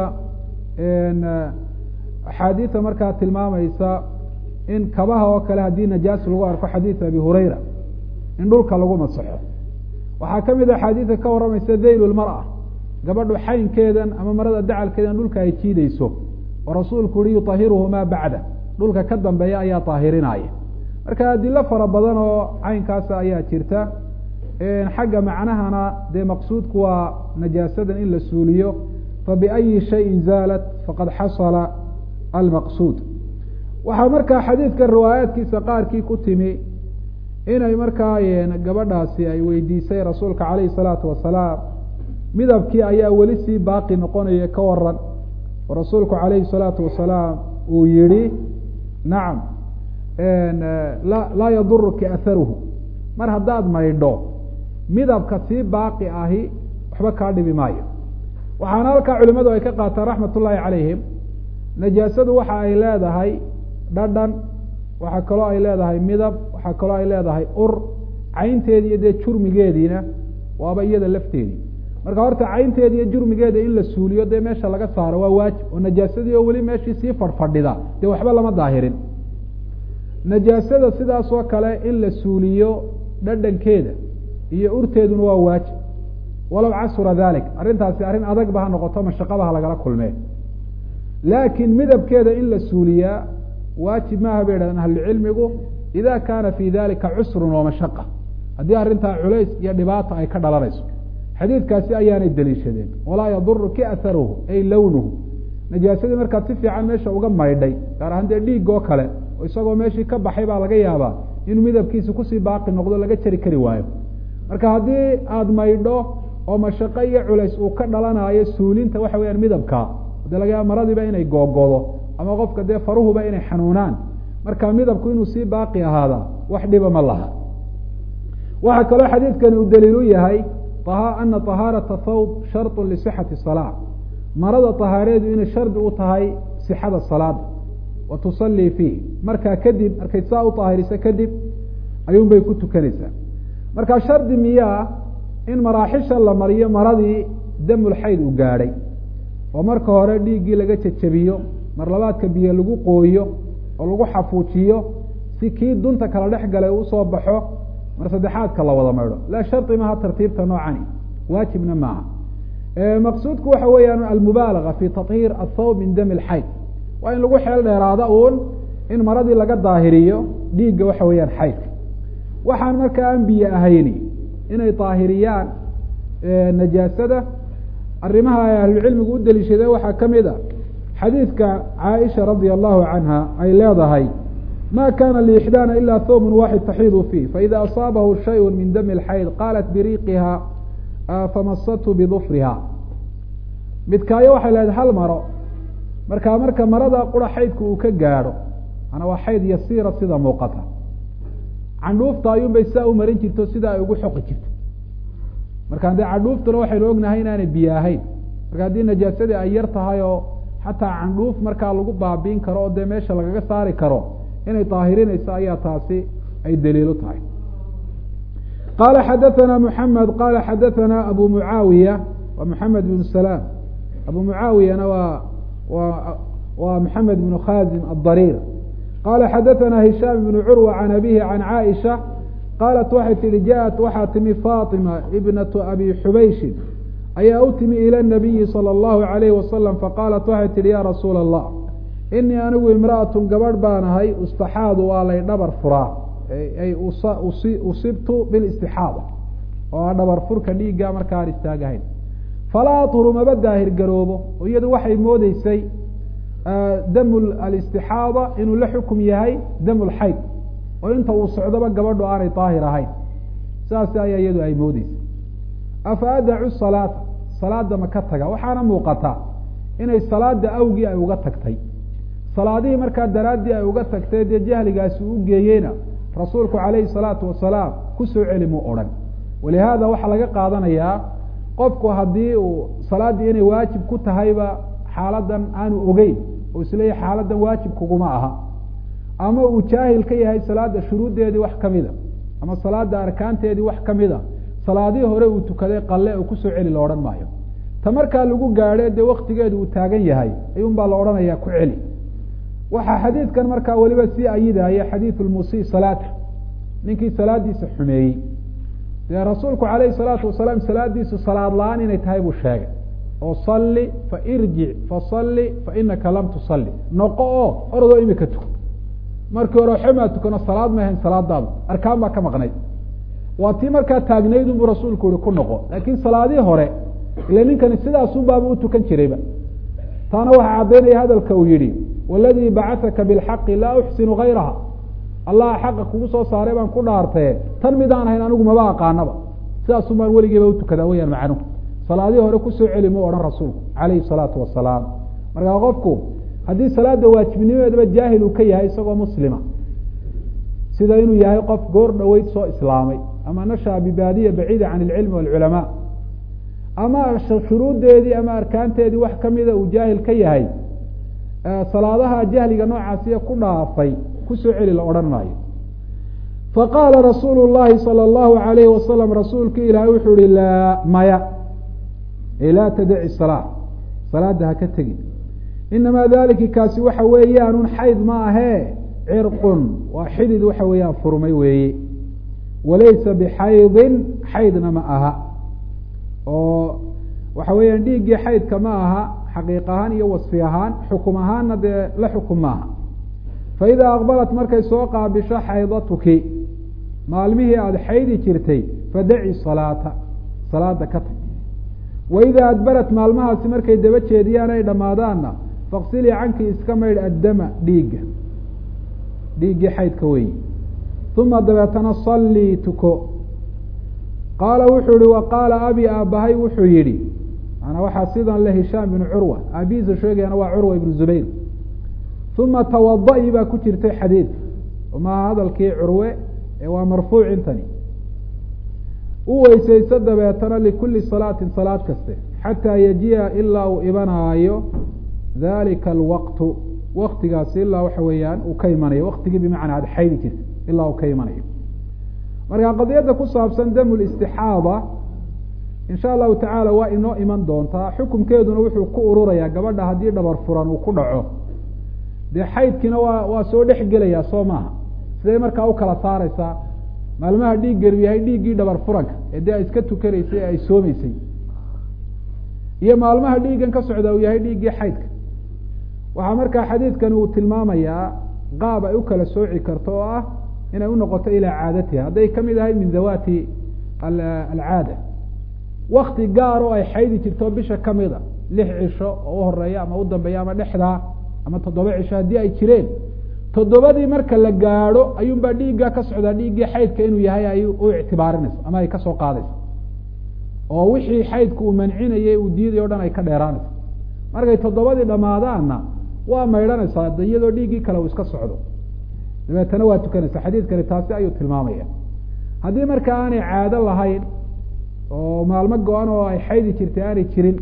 axaadiisa markaa tilmaamaysa in kabaha oo kale haddii najaas lagu arko xadiis abi hurayra in dhulka lagu masaxo waxaa kamid a axaadiisa ka warramaysa dayl lmara gabadhu xaynkeedan ama marada dacalkeedan dhulka ay jiideyso oo rasuulku yihi yutahiruhu maa bacda dhulka ka dambeeya ayaa daahirinaya marka adilo fara badan oo caynkaasa ayaa jirta xagga macnahana dee maqsuudku waa najaasadan in la suuliyo fabiأyi shayin zaalat faqad xasala almaqsuud waxaa markaa xadiidka riwaayaadkiisa qaarkii ku timi inay markaa gabadhaasi ay weydiisay rasuulka calayhi الsalaatu wasalaam midabkii ayaa weli sii baaqi noqonaya ka waran oo rasuulku calayhi الsalaatu wasalaam uu yihi nacam laa yaduruki aharuhu mar haddaad maydho midabka sii baaqi ahi waxba kaa dhibi maayo waxaana halkaa culimadu ay ka qaataan raxmat ullaahi calayhim najaasadu waxa ay leedahay dhadhan waxaa kaloo ay leedahay midab waxaa kaloo ay leedahay ur caynteedi iyo dee jurmigeediina waaba iyada lafteedii marka horta caynteeda iyo jurmigeeda in la suuliyo dee meesha laga saaro waa waajib oo najaasadii oo weli meeshii sii fadhfadhida dee waxba lama daahirin najaasada sidaas oo kale in la suuliyo dhadhankeeda iyo urteeduna waa waajib walow casura dalik arrintaasi arrin adagba ha noqoto mashaqaba ha lagala kulmee laakiin midabkeeda in la suuliyaa waajib maaha bay yidhahdeen ahlucilmigu ida kaana fi dalika cusrun wa mashaqa haddii arrintaa culays iyo dhibaata ay ka dhalanayso xadiidkaasi ayaanay deliishadeen walaa yaduru ki aharuhu ay lownuhu najaasadii markaad si fiican meesha uga maydhay gaar ahaan dee dhiig oo kale oo isagoo meeshii ka baxay baa laga yaabaa inuu midabkiisi kusii baaqi noqdo laga jari kari waayo marka haddii aada maydho oo mashaqo iyo culays uu ka dhalanayo suulinta waxa weyaan midabka de laga yaaba maradiiba inay googodo ama qofka dee faruhuba inay xanuunaan marka midabku inuu sii baaqi ahaadaa wax dhiba ma laha waxaa kaloo xadiidkani uu daliil u yahay ana طahaaraةa thawb sharط lisixati salaa marada طahaareedu inay shardi u tahay sixada salaada wa tusalii fiih markaa kadib markay saa u طaahiriso kadib ayuun bay ku tukanaysaa marka shardi miyaa in maraaxisha la mariyo maradii damulxayd uu gaadhay oo marka hore dhiiggii laga jejabiyo mar labaadka biyo lagu qooyo oo lagu xafuujiyo si kii dunta kala dhex galay usoo baxo mar saddexaadka la wada maydho laa shardi maha tartiibta noocani waajibna maaha maqsuudku waxa weeyaan almubaalaga fi tahiir athawb min dami lxayd waa in lagu xeel dheeraada uun in maradii laga daahiriyo dhiigga waxa weeyaan xaydka waxaan markaa aan biyo ahayni inay daahiriyaan najaasada arrimaha ay ahlucilmigu u deliishadeen waxaa ka mid a xadiidka caaisha radia allahu canha ay leedahay ma kana lixdaana ila thawbun waxid taxiidu fiih faida asaabahu shayء min dami اlxayd qaalat biriiqiha famasathu bidufriha midkaayo waxay leedahay hal maro markaa marka marada qura xaydku uu ka gaadho ana waa xayd yasiira sida muuqata candhuufta ayuun bay sidaa u marin jirto sida ay ugu xoqi jirto marka dee candhuuftuna waxaynu ognahay inaanay biyo ahayn marka haddii najaasadii ay yar tahay oo xataa candhuuf markaa lagu baabiin karo oo dee meesha lagaga saari karo inay daahirinayso ayaa taasi ay daliilu tahay qala xadaثana mحamed qala xadaثana abu mucaawiya wa mحamed بn salaam abu mucaawiyana waa wa waa mحamed بn khazim الضariir qala xadaثana hishaam بn curwa can abihi can caaisha qaalat waxay tihi jaءat waxaa timi faطima ibnaةu abi xubayshin ayaa u timi ilى الnabiyi salى الlahu عalayh wasalam faqaalat waxay tihi ya rasuula الlah inii anigu imra'atun gabadh baan ahay ustaxaadu waa lay dhabar furaa ay usibtu bilistixaada oo a dhabar furka dhiigga marka aan istaagahayn falaa aطhuru maba daahir garoobo oo iyadu waxay moodeysay damu alistixaada inuu la xukum yahay damu lxayd oo inta uu socdoba gabadhu aanay daahir ahayn saas ayaa iyadu ay moodeysay afa adacu salaata salaada ma ka taga waxaana muuqata inay salaada awgii ay uga tagtay salaadihii markaa daraaddii ay uga tagtay dee jahligaasi u geeyeyna rasuulku calayhi salaatu wasalaam ku soo celi muu odhan walihaada waxaa laga qaadanayaa qofku haddii uu salaaddii inay waajib ku tahayba xaaladan aanu ogeyn oo isleeyahy xaaladan waajib kuguma aha ama uu jaahil ka yahay salaada shuruuddeedii wax ka mida ama salaada arkaanteedii wax ka mida salaadihii hore uu tukaday qalle oo kusoo celi la odhan maayo ta markaa lagu gaadhe dee waktigeedu uu taagan yahay ayuun baa la odhanayaa ku celi waxaa xadiidkan markaa weliba sii ayidaya xadiidu lmusii salaata ninkii salaadiisa xumeeyey dee rasuulku calayhi salaatu wasalaam salaadiisu salaad la-aan inay tahay buu sheegay oo salli fa irjic fasalli fa inaka lam tusalli noqo oo orodoo imika tuko markii hore waxamaa tukano salaad ma ahayn salaadaadu arkaan baa ka maqnayd waa tii markaa taagnayd unbuu rasuulku yihi ku noqo laakiin salaadihii hore ile ninkani sidaasunbaaba u tukan jirayba taana waxaa caddaynaya hadalka uu yihi waladii bacataka bilxaqi laa uxsinu gayraha allah xaqa kugu soo saaray baan ku dhaartaye tan midaan ahayn anigu maba aqaanaba sidaasun baan weligeeba utukadaa weyaan macnuhu salaadihii hore kusoo celi mu odhan rasuulku calayhi salaatu wasalaam markaa qofku haddii salaada waajibnimadeedaba jaahil uu ka yahay isagoo muslima sida inuu yahay qof goor dhoweyd soo islaamay ama nashaa bibaadiya baciida can ilcilmi waalculamaa ama shuruuddeedii ama arkaanteedii wax kamida uu jaahil ka yahay salaadaha jahliga noocaasiya ku dhaafay kusoo celi la odhan maayo faqaala rasuulu llahi salى اllahu alayhi wasalam rasuulki ilaahay wuxuu ihi laa maya laa tadaci salaa salaada ha ka tegin inamaa dalika kaasi waxa weeyaanun xayd ma ahee cirqun waa xidid waxa weeyaan furmay weeye walaysa bixaydin xaydna ma aha oo waxa weeyaan dhiiggii xaydka ma aha xaqiiq ahaan iyo wasfi ahaan xukum ahaanna dee la xukum maaha fa idaa aqbalat markay soo qaabisho xaydatuki maalmihii aada xaydi jirtay fadaci salaata salaada ka tag wa idaa adbarat maalmahaasi markay daba jeediyaan ay dhammaadaanna faqsilii canki iska maydh addama dhiigga dhiiggii xaydka weyi uma dabeetana sallii tuko qaala wuxuu yihi wa qaala abi aabbahay wuxuu yidhi maanaa waxaa sidan le hishaam binu curwa aabihiisa sheegayana waa curwa ibnu zubayr uma tawada-i baa ku jirtay xadiidka maaha hadalkii curwe ee waa marfuuc intani u weysayso dabeetana likulli salaatin salaad kaste xataa yajiya ilaa uu imanaayo dalika alwaqtu waktigaasi ilaa waxa weeyaan uu ka imanayo waktigii bimacnaa aada xaydi jirta ilaa uu ka imanayo marka qadiyadda ku saabsan damu listixaada insha allahu tacaala waa inoo iman doontaa xukumkeeduna wuxuu ku ururayaa gabadha haddii dhabar furan uu ku dhaco dee xaydkiina waa waa soo dhex gelayaa soo maaha siday markaa u kala saareysaa maalmaha dhiigganu yahay dhiiggii dhabar furanka ee dee ay iska tukanaysay ee ay soomeysay iyo maalmaha dhiiggan ka socda uu yahay dhiiggii xaydka waxaa markaa xadiidkani uu tilmaamayaa qaab ay u kala sooci karto oo ah inay unoqoto ilaa caadatiha hadday kamid ahayd min dawaati alcaada wakti gaar oo ay xaydi jirto bisha kamida lix cisho oo uhoreeya ama u dambeeya ama dhexdaa ama toddoba cisho haddii ay jireen toddobadii marka la gaadho ayuunbaa dhiiggaa ka socdaa dhiiggii xaydka inuu yahay ay u ictibaarinayso ama ay kasoo qaadayso oo wixii xaydku uu mancinayay uu diiday o dhan ay ka dheeraanayso markay toddobadii dhammaadaanna waa maydhanaysaa de iyadoo dhiiggii kale uu iska socdo dabeetana waa tukanaysa xadiidkani taasi ayuu tilmaamaya haddii marka aanay caado lahayn oo maalmo go-an oo ay xaydi jirtay aanay jirin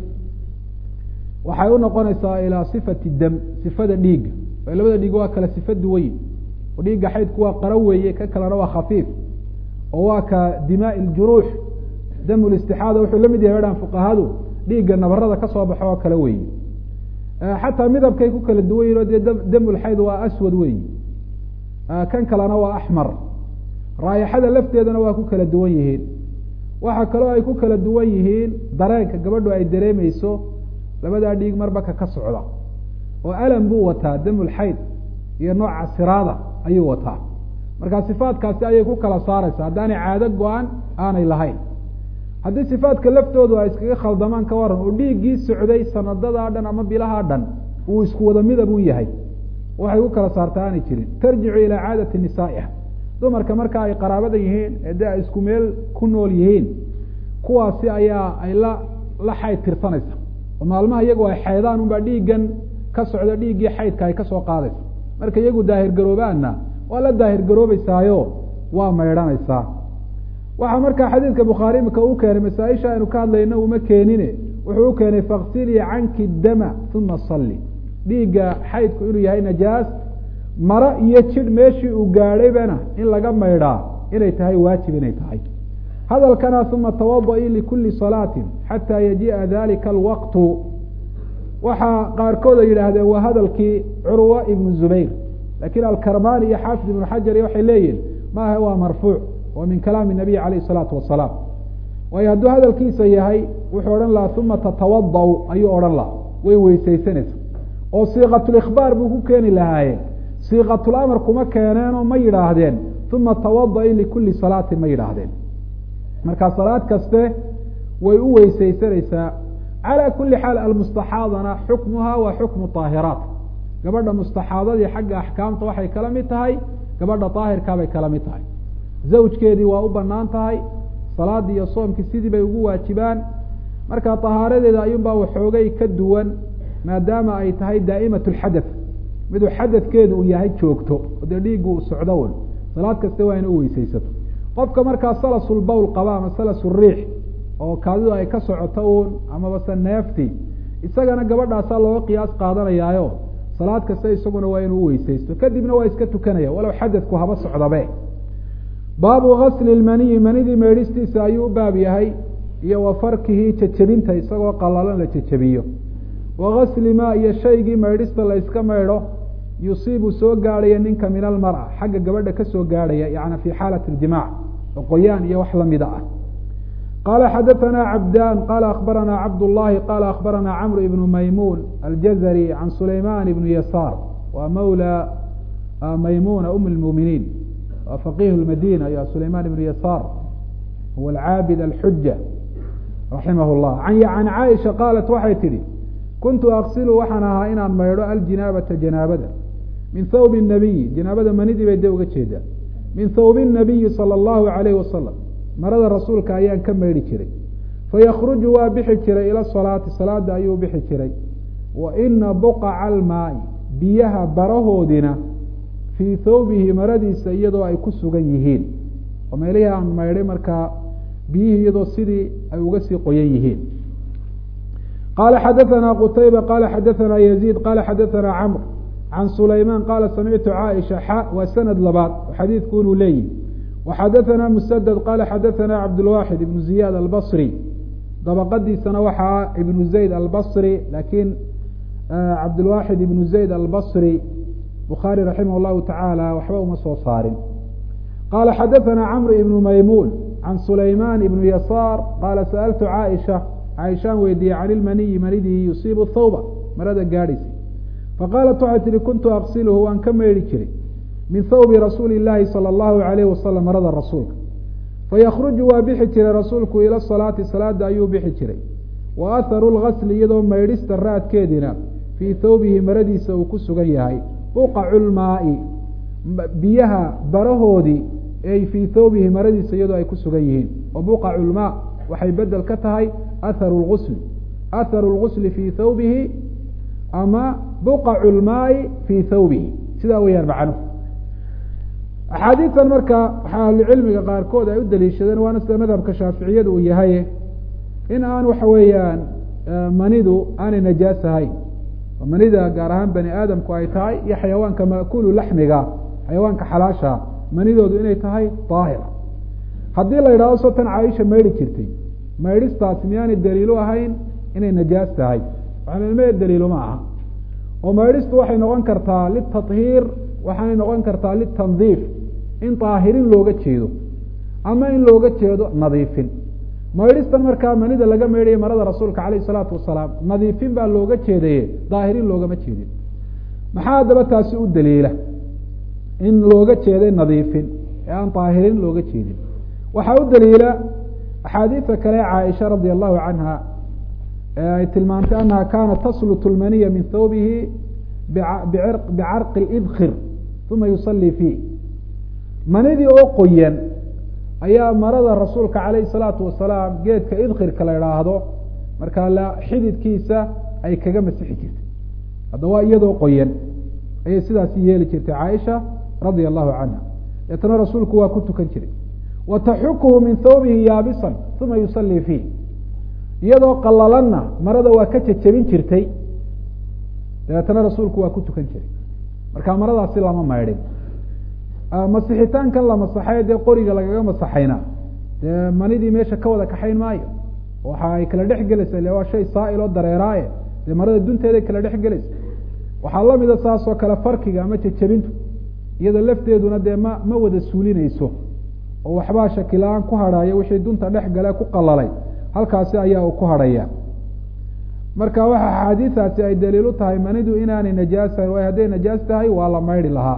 waxay unoqonaysaa ilaa sifati dam sifada dhiigga o labada dhiig waa kala sifa duwaye oo dhiigga xaydku waa qaro weeye ka kalena waa khafiif oo waa ka dimaai ljuruux dam listixaada wuxuu la mid yahay dhan fuqahadu dhiigga nabarada kasoo baxo oo kale weeye xataa midabkay ku kala duwan yihin o dee damulxayd waa aswad weyi kan kalena waa axmar raayaxada lafteedana waa ku kala duwan yihiin waxa kaloo ay ku kala duwan yihiin dareenka gabadhu ay dareemeyso labadaa dhiig marbaka ka socda oo alam buu wataa damulxayd iyo nooca siraada ayuu wataa marka sifaadkaasi ayay ku kala saareysa haddaanay caado go-an aanay lahayn haddii sifaadka laftoodu ay iskaga khaldamaan ka waran oo dhiiggii socday sanadadaa dhan ama bilahaa dhan uu isku wada midab u yahay waxay ku kala saarta aanay jirin tarjicu ilaa caadati nisaa'iha dumarka marka ay qaraabada yihiin ee de ay isku meel ku nool yihiin kuwaasi ayaa ay la la xayd tirsanaysa oo maalmaha iyagu ay xaydaan unbaa dhiiggan ka socda dhiiggii xaydka ay kasoo qaadaysa marka iyagu daahir garoobaanna waa la daahir garoobeysaayo waa maydhanaysaa waxaa markaa xadiidka bukhaari imika u keenay masaaisha aynu ka hadlayno uma keenine wuxuu u keenay faksilii canki dama uma salli dhiigga xaydku inuu yahay najaas maro iyo jidh meeshii uu gaadhaybana in laga maydhaa inay tahay waajib inay tahay hadalkana uma tawada'i likuli salaatin xataa yaji'a dalika alwaqtu waxaa qaarkood ay yidhaahdeen waa hadalkii curwa ibnu zubayr lakin alkarmani iyo xaafid ibnu xajar waxay leeyihin maaha waa marfuuc wa min kalaami nabiy alayh الsalaatu wasalaam waayo hadduu hadalkiisa yahay wuxuu odhan lahaa uma tatawada ayuu odhan lahaa way weysaysanaysa oo siiqatulikhbaar buu ku keeni lahaaye siiqatulamar kuma keeneenoo ma yidhaahdeen uma tawada'i likuli salaatin ma yidhaahdeen marka salaad kaste way u weysaysanaysaa calى kuli xaal almustaxaadana xukmuha waa xukmu طaahiraat gabadha mustaxaadadii xagga axkaamta waxay kala mid tahay gabadha daahirkaabay kala mid tahay zawjkeedii waa u banaan tahay salaadii iyo soomkii sidii bay ugu waajibaan marka tahaaradeeda ayuunbaa waxoogay ka duwan maadaama ay tahay daa'imat lxadath miduu xadadkeedu uu yahay joogto oo dee dhiiggu uu socdo un salaad kaste waa ina u weysaysato qofka markaa salasulbowl qaba ama salasuriix oo kaadidu ay ka socoto uun amabase neefti isagana gabadhaasaa looga qiyaas qaadanayaayo salaad kaste isaguna waa inuu uweysaysto kadibna waa iska tukanaya walow xadadku haba socdabe baabu gasli lmaniyi manidii meedhistiisa ayuu u baab yahay iyo wa farkihi jejebinta isagoo qalalan la jejebiyo wa gasli ma iyo shaygii maydhista la yska maydho yusiibu soo gaadhaya ninka min almar'a xagga gabadha kasoo gaadhaya yani fi xaalati ljimaac oo qoyaan iyo wax lamida ah qala xadaثna cabdan qala akbarana cabdullahi qala akbarana camr ibnu maymuun aljazari can sulayman ibnu yasaar wa mawla maymuna um اlmuminiin waa faqih madina ya sulayman ibnu yasaar huwa alcaabid alxuja raximah اllah can caaisha qaalat waxay tidhi kuntu aksilu waxaan ahaa inaan maydho aljinaabata janaabada min thawbi الnabiyi janaabada manidii bay de uga jeedaa min thawbi الnabiyi salى اllahu alayh wasalam marada rasuulka ayaan ka maydhi jiray fayakruju waa bixi jiray ila salaati salaada ayuu bixi jiray wa ina buqaca almaai biyaha barahoodina fii thawbihi maradiisa iyadoo ay ku sugan yihiin oo meelihii aan maydhay markaa biyihii iyadoo sidii ay uga sii qoyan yihiin qala xadaثna qutayba qala xadaثna yaziid qala xadaثna camr can sulayman qala samictu caaisha xa waa sanad labaad oo xadiidku inuu leeyihi وxadaثna msdd qala xadaثna cabdالwaxid ibn ziyad albصri dabaqadiisana waxaa ibn zayd albصri lakin cabdالwaxid ibn zayd albصri bukhaarي raximah الlahu taعaalى waxba uma soo saarin qala xadaثna cmr ibn maymuun can sulayman ibn yasaar qala sأltu caaisha caaishaan weydiiyey can ilmaniyi manidii yusiibu thawba marada gaadhaysa faqaalat waxay tihi kuntu aqsilhu waan ka meydhi jiray min thawbi rasuuli llaahi sala allahu alayh wasalam marada rasuulka fayakruju waa bixi jiray rasuulku ila salaati salaada ayuu bixi jiray wa atharu lgasli iyadoo maydhista raadkeedina fii thawbihi maradiisa uu ku sugan yahay buqacu lmaai biyaha barahoodii ay fii thawbihi maradiisa iyadoo ay ku sugan yihiin wa buqacu lmaa waxay bedel ka tahay atharu lgusli atharu lgusli fii thawbihi ama buqacu lmaai fii thawbihi sidaa weyaan macnuhu axaadiistan marka waxaa ahlucilmiga qaarkood ay u daliishadeen waana sida madhabka shaaficiyada uu yahay in aan waxa weeyaan manidu aanay najaas ahayn oo manida gaar ahaan bani aadamku ay tahay iyo xayawaanka maakulu laxmiga xayawaanka xalaasha manidoodu inay tahay daahir haddii la yidhahdo so tan caaisha maydhi jirtay maydhistaasi miyaanay daliilu ahayn inay najaas tahay waxaanilmee daliilu ma aha oo maydhistu waxay noqon kartaa litahiir waxaanay noqon kartaa litandiif in daahirin looga jeedo ama in looga jeedo nadiifin maydhistan markaa manida laga maydhaya marada rasuulka calayh isalaatu wasalaam nadiifin baa looga jeedaye daahirin loogama jeedin maxaa haddaba taasi u daliila in looga jeeday nadiifin ee aan daahirin looga jeedin waxaa u daliila axaadiisa kale caaisha radia allahu canha ee ay tilmaantay anaha kaanat taslut lmaniya min thawbihi bicarqi idkir uma yusalii fiih manidii oo qoyan ayaa marada rasuulka calayhi salaatu wasalaam geedka idkirka la idhaahdo markaa la xididkiisa ay kaga masixi jirtay hadda waa iyadoo qoyan ayay sidaasi yeeli jirtay caaisha radia allahu canha deetana rasuulku waa ku tukan jiray wa taxukuhu min thawbihi yaabisan uma yusalii fiih iyadoo qalalanna marada waa ka jejebin jirtay dabeetana rasuulku waa ku tukan jiray marka maradaasi lama maydhin masixitaankan la masaxay dee qoriga lagaga masaxayna dee manidii meesha ka wada kaxayn maayo waxa ay kala dhex gelaysa ile waa shay saail oo dareeraaye dee marada dunteeday kala dhex gelaysa waxaa lamida saas oo kale farkiga ama jejebintu iyada lafteeduna dee ma ma wada suulinayso oo waxbaa shakila-aan ku hadhaya wixii dunta dhex gale ku qalalay halkaasi ayaa uu ku hadhaya marka waxa axaadiisaasi ay daliil u tahay manidu inaanay najaasahayn waayo hadday najaas tahay waa la maydhi lahaa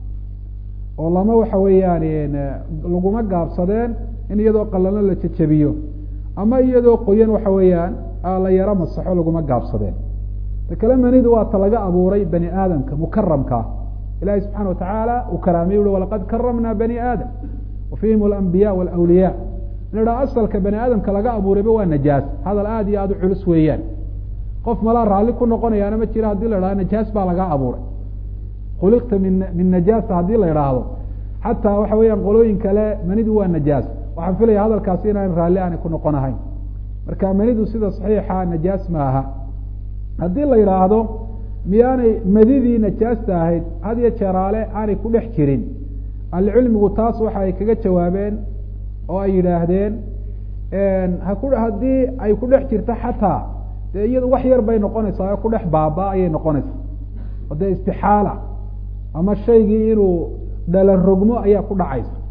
oo lama waxa weeyaan laguma gaabsadeen in iyadoo qalano la jejebiyo ama iyadoo qoyan waxa weeyaan la yaro masaxo laguma gaabsadeen ta kale manidu waa ta laga abuuray bani aadamka mukaramkaa ilahi subxana watacaala uu karaamay ui walaqad karamna bani aadam wa fihim alambiya walawliya in la asalka bani aadamka laga abuurayba waa najaas hadal aada iyo aada u culus weeyaan qof malaa raalli ku noqonayaana ma jira hadii la idhahdo najaas baa lagaa abuuray khuliqta min min najaasa haddii la idhaahdo xataa waxa weeyaan qolooyin kale manidu waa najaas waxaan filaya hadalkaasi inaan raalli aanay ku noqon ahayn marka manidu sida saxiixa najaas ma aha haddii la yidhaahdo miyaanay madidii najaasta ahayd had iyo jeeraale aanay ku dhex jirin ahlicilmigu taas waxa ay kaga jawaabeen oo ay yidhaahdeen haku haddii ay ku dhex jirto xataa dee iyadu wax yar bay noqonaysaa oo ku dhex baaba ayay noqonaysaa oo dee istixaala ama shaygii inuu dhalan rogmo ayaa ku dhacaysa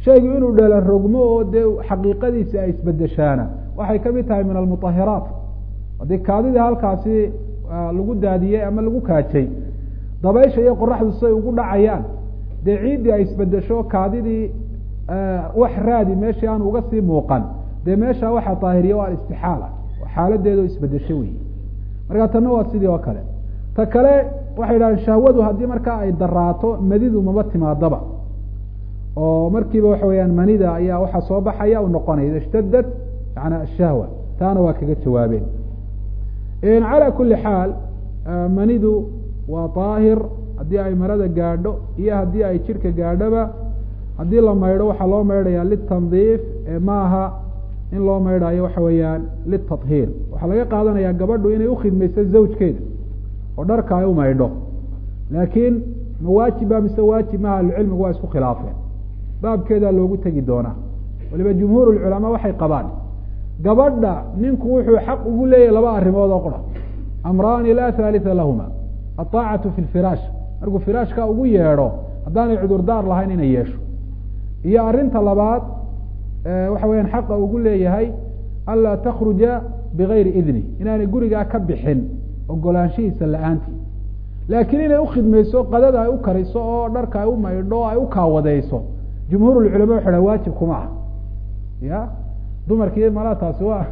shaygu inuu dhela rogmo oo dee xaqiiqadiisi ay isbedeshaana waxay kamid tahay min almutahiraat haddii kaadidii halkaasi lagu daadiyey ama lagu kaajay dabaysha iyo qoraxdu siay ugu dhacayaan dee ciiddii ay isbedesho kaadidii wax raadi meeshii aan uga sii muuqan dee meesha waxaa daahiriya waa istixaala xaaladeedo isbedesho wey marka tanna waa sidii oo kale ta kale waxay idhahdeen shahwadu haddii markaa ay daraato madidu maba timaadaba oo markiiba waxa weyaan manida ayaa waxaa soo baxaya u noqonaya ida ishtadad yana ashahwa taana waa kaga jawaabeen calى kuli xaal manidu waa daahir haddii ay marada gaadho iyo haddii ay jidhka gaadhoba haddii la maydho waxaa loo maydhaya litandiif maaha in loo maydhayo waxa weeyaan litahiir waxaa laga qaadanaya gabadhu inay ukhidmayso zawjkeeda oo dharka ay u maydho laakiin ma waajiba mise waajib maha ahlucilmigu waa isku khilaafeen baabkeedaa loogu tegi doonaa waliba jumhuur culamaa waxay qabaan gabadha ninku wuxuu xaq ugu leeyahay laba arrimood oo qura amraani laa halitha lahuma aطaacatu fi lfiraash markuu firaashka ugu yeedho haddaanay cudurdaar lahayn inay yeesho iyo arinta labaad waxa weyaan xaqa ugu leeyahay anlaa takruja bigayri idni inaanay gurigaa ka bixin ogolaanshihiisa la-aantii laakiin inay ukhidmayso qadada ay u kariso oo dharka ay u maydho o ay u kaawadeyso jumhuur culama waxa ha waajib kuma ah ya dumarkii malaa taasi waa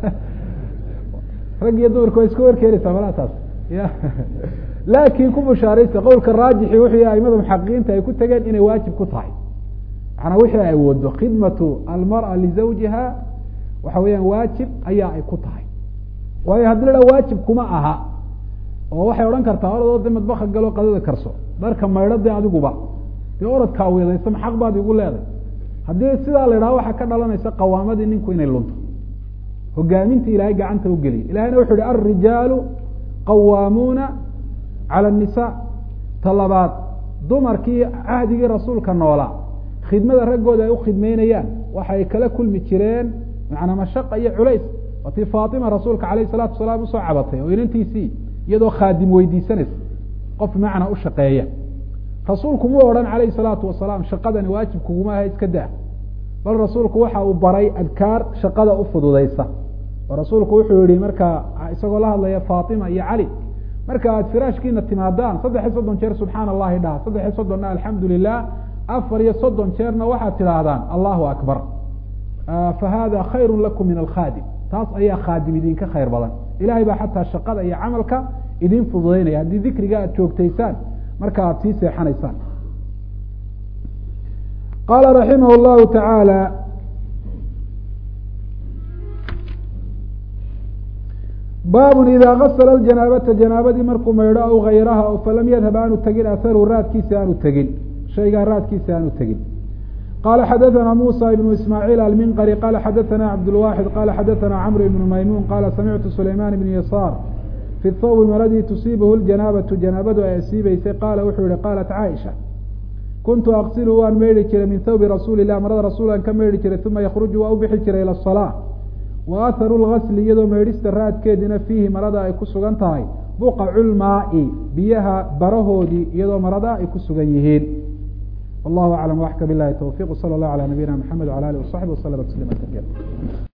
rag iyo dumarka waa iska warkeenaysaa malaa taas ya laakin ku bushaaraysa qowlka raajixi wuxuu aimada muxaqiqiinta ay ku tegeen inay waajib ku tahay manaa wixii ay wado khidmatu almara lizawjiha waxa weeyaan waajib ayaa ay ku tahay waayo haddii la waajib kuma aha oo waxay odhan kartaa oradoo de madbaka galo qadada karso dharka maydho dee adiguba dee oradkaa weedaysa ma xaq baad igu leeday haddii sidaa la idhaha waxaa ka dhalanaysa qawaamadii ninku inay lunto hogaaminta ilaahay gacanta u geliya ilahayna wuxu uhi alrijaalu qawaamuuna cala الnisa ta labaad dumarkii cahdigii rasuulka noolaa khidmada raggooda ay ukhidmeynayaan waxay kala kulmi jireen manaa mashaqa iyo culays waatii faatima rasuulka alayh الsalatu wasalaam usoo cabatay oo inantiisii iyadoo khaadim weydiisanaysa qof macna u shaqeeya rasuulku mu odhan alayh الsalaatu wasalaam shaqadani waajib kuguma aha iska daa bal rasuulku waxa uu baray adkaar shaqada u fududeysa oo rasuulku wuxuu yihi markaa isagoo la hadlaya faatima iyo cali marka aad firaashkiina timaadaan saddex iyo soddon jeer subxaana allahi dhaha saddex iyo soddonna alxamdu lilah afar iyo soddon jeerna waxaad tidhaahdaan allahu akbar fa hada khayru lakum min alkhaadim taas ayaa khaadim idinka khayr badan ilahay baa xataa shaqada iyo camalka idin fududeynaya haddii dikriga aad joogtaysaan marka aad sii seexanaysaan qaala raximah llahu tacaala baabun idaa gasla janaabata janaabadii markuu maydho aw gayraha o falam yadhab aanu tegin aharu raadkiisa aanu tegin shaygaa raadkiisa aanu tegin qala xadaثna musa ibnu ismaaciil alminqari qala xadaثna cabdulwaxid qala xadaثna cmr ibnu maymuun qala samictu sulayman ibn yasaar fi thawbi maradii tusiibahu ljanaabatu janaabadu ay asiibeysay qaala wuxuu yihi qaalat caaisha kuntu aqsilu waan meydhi jiray min thawbi rasuuli lah marada rasuulan ka meydhi jiray uma yakruju waa u bixi jiray ila salaa wa aharu lgasli iyadoo meydhista raadkeediina fiihi marada ay ku sugan tahay buqacu lmaai biyaha barahoodii iyadoo marada ay ku sugan yihiin wallahu aclam waxka bilahi towfiq sala allahu ala nabiyina mxamed wala alih wasaxbi waslama tasliima kaiira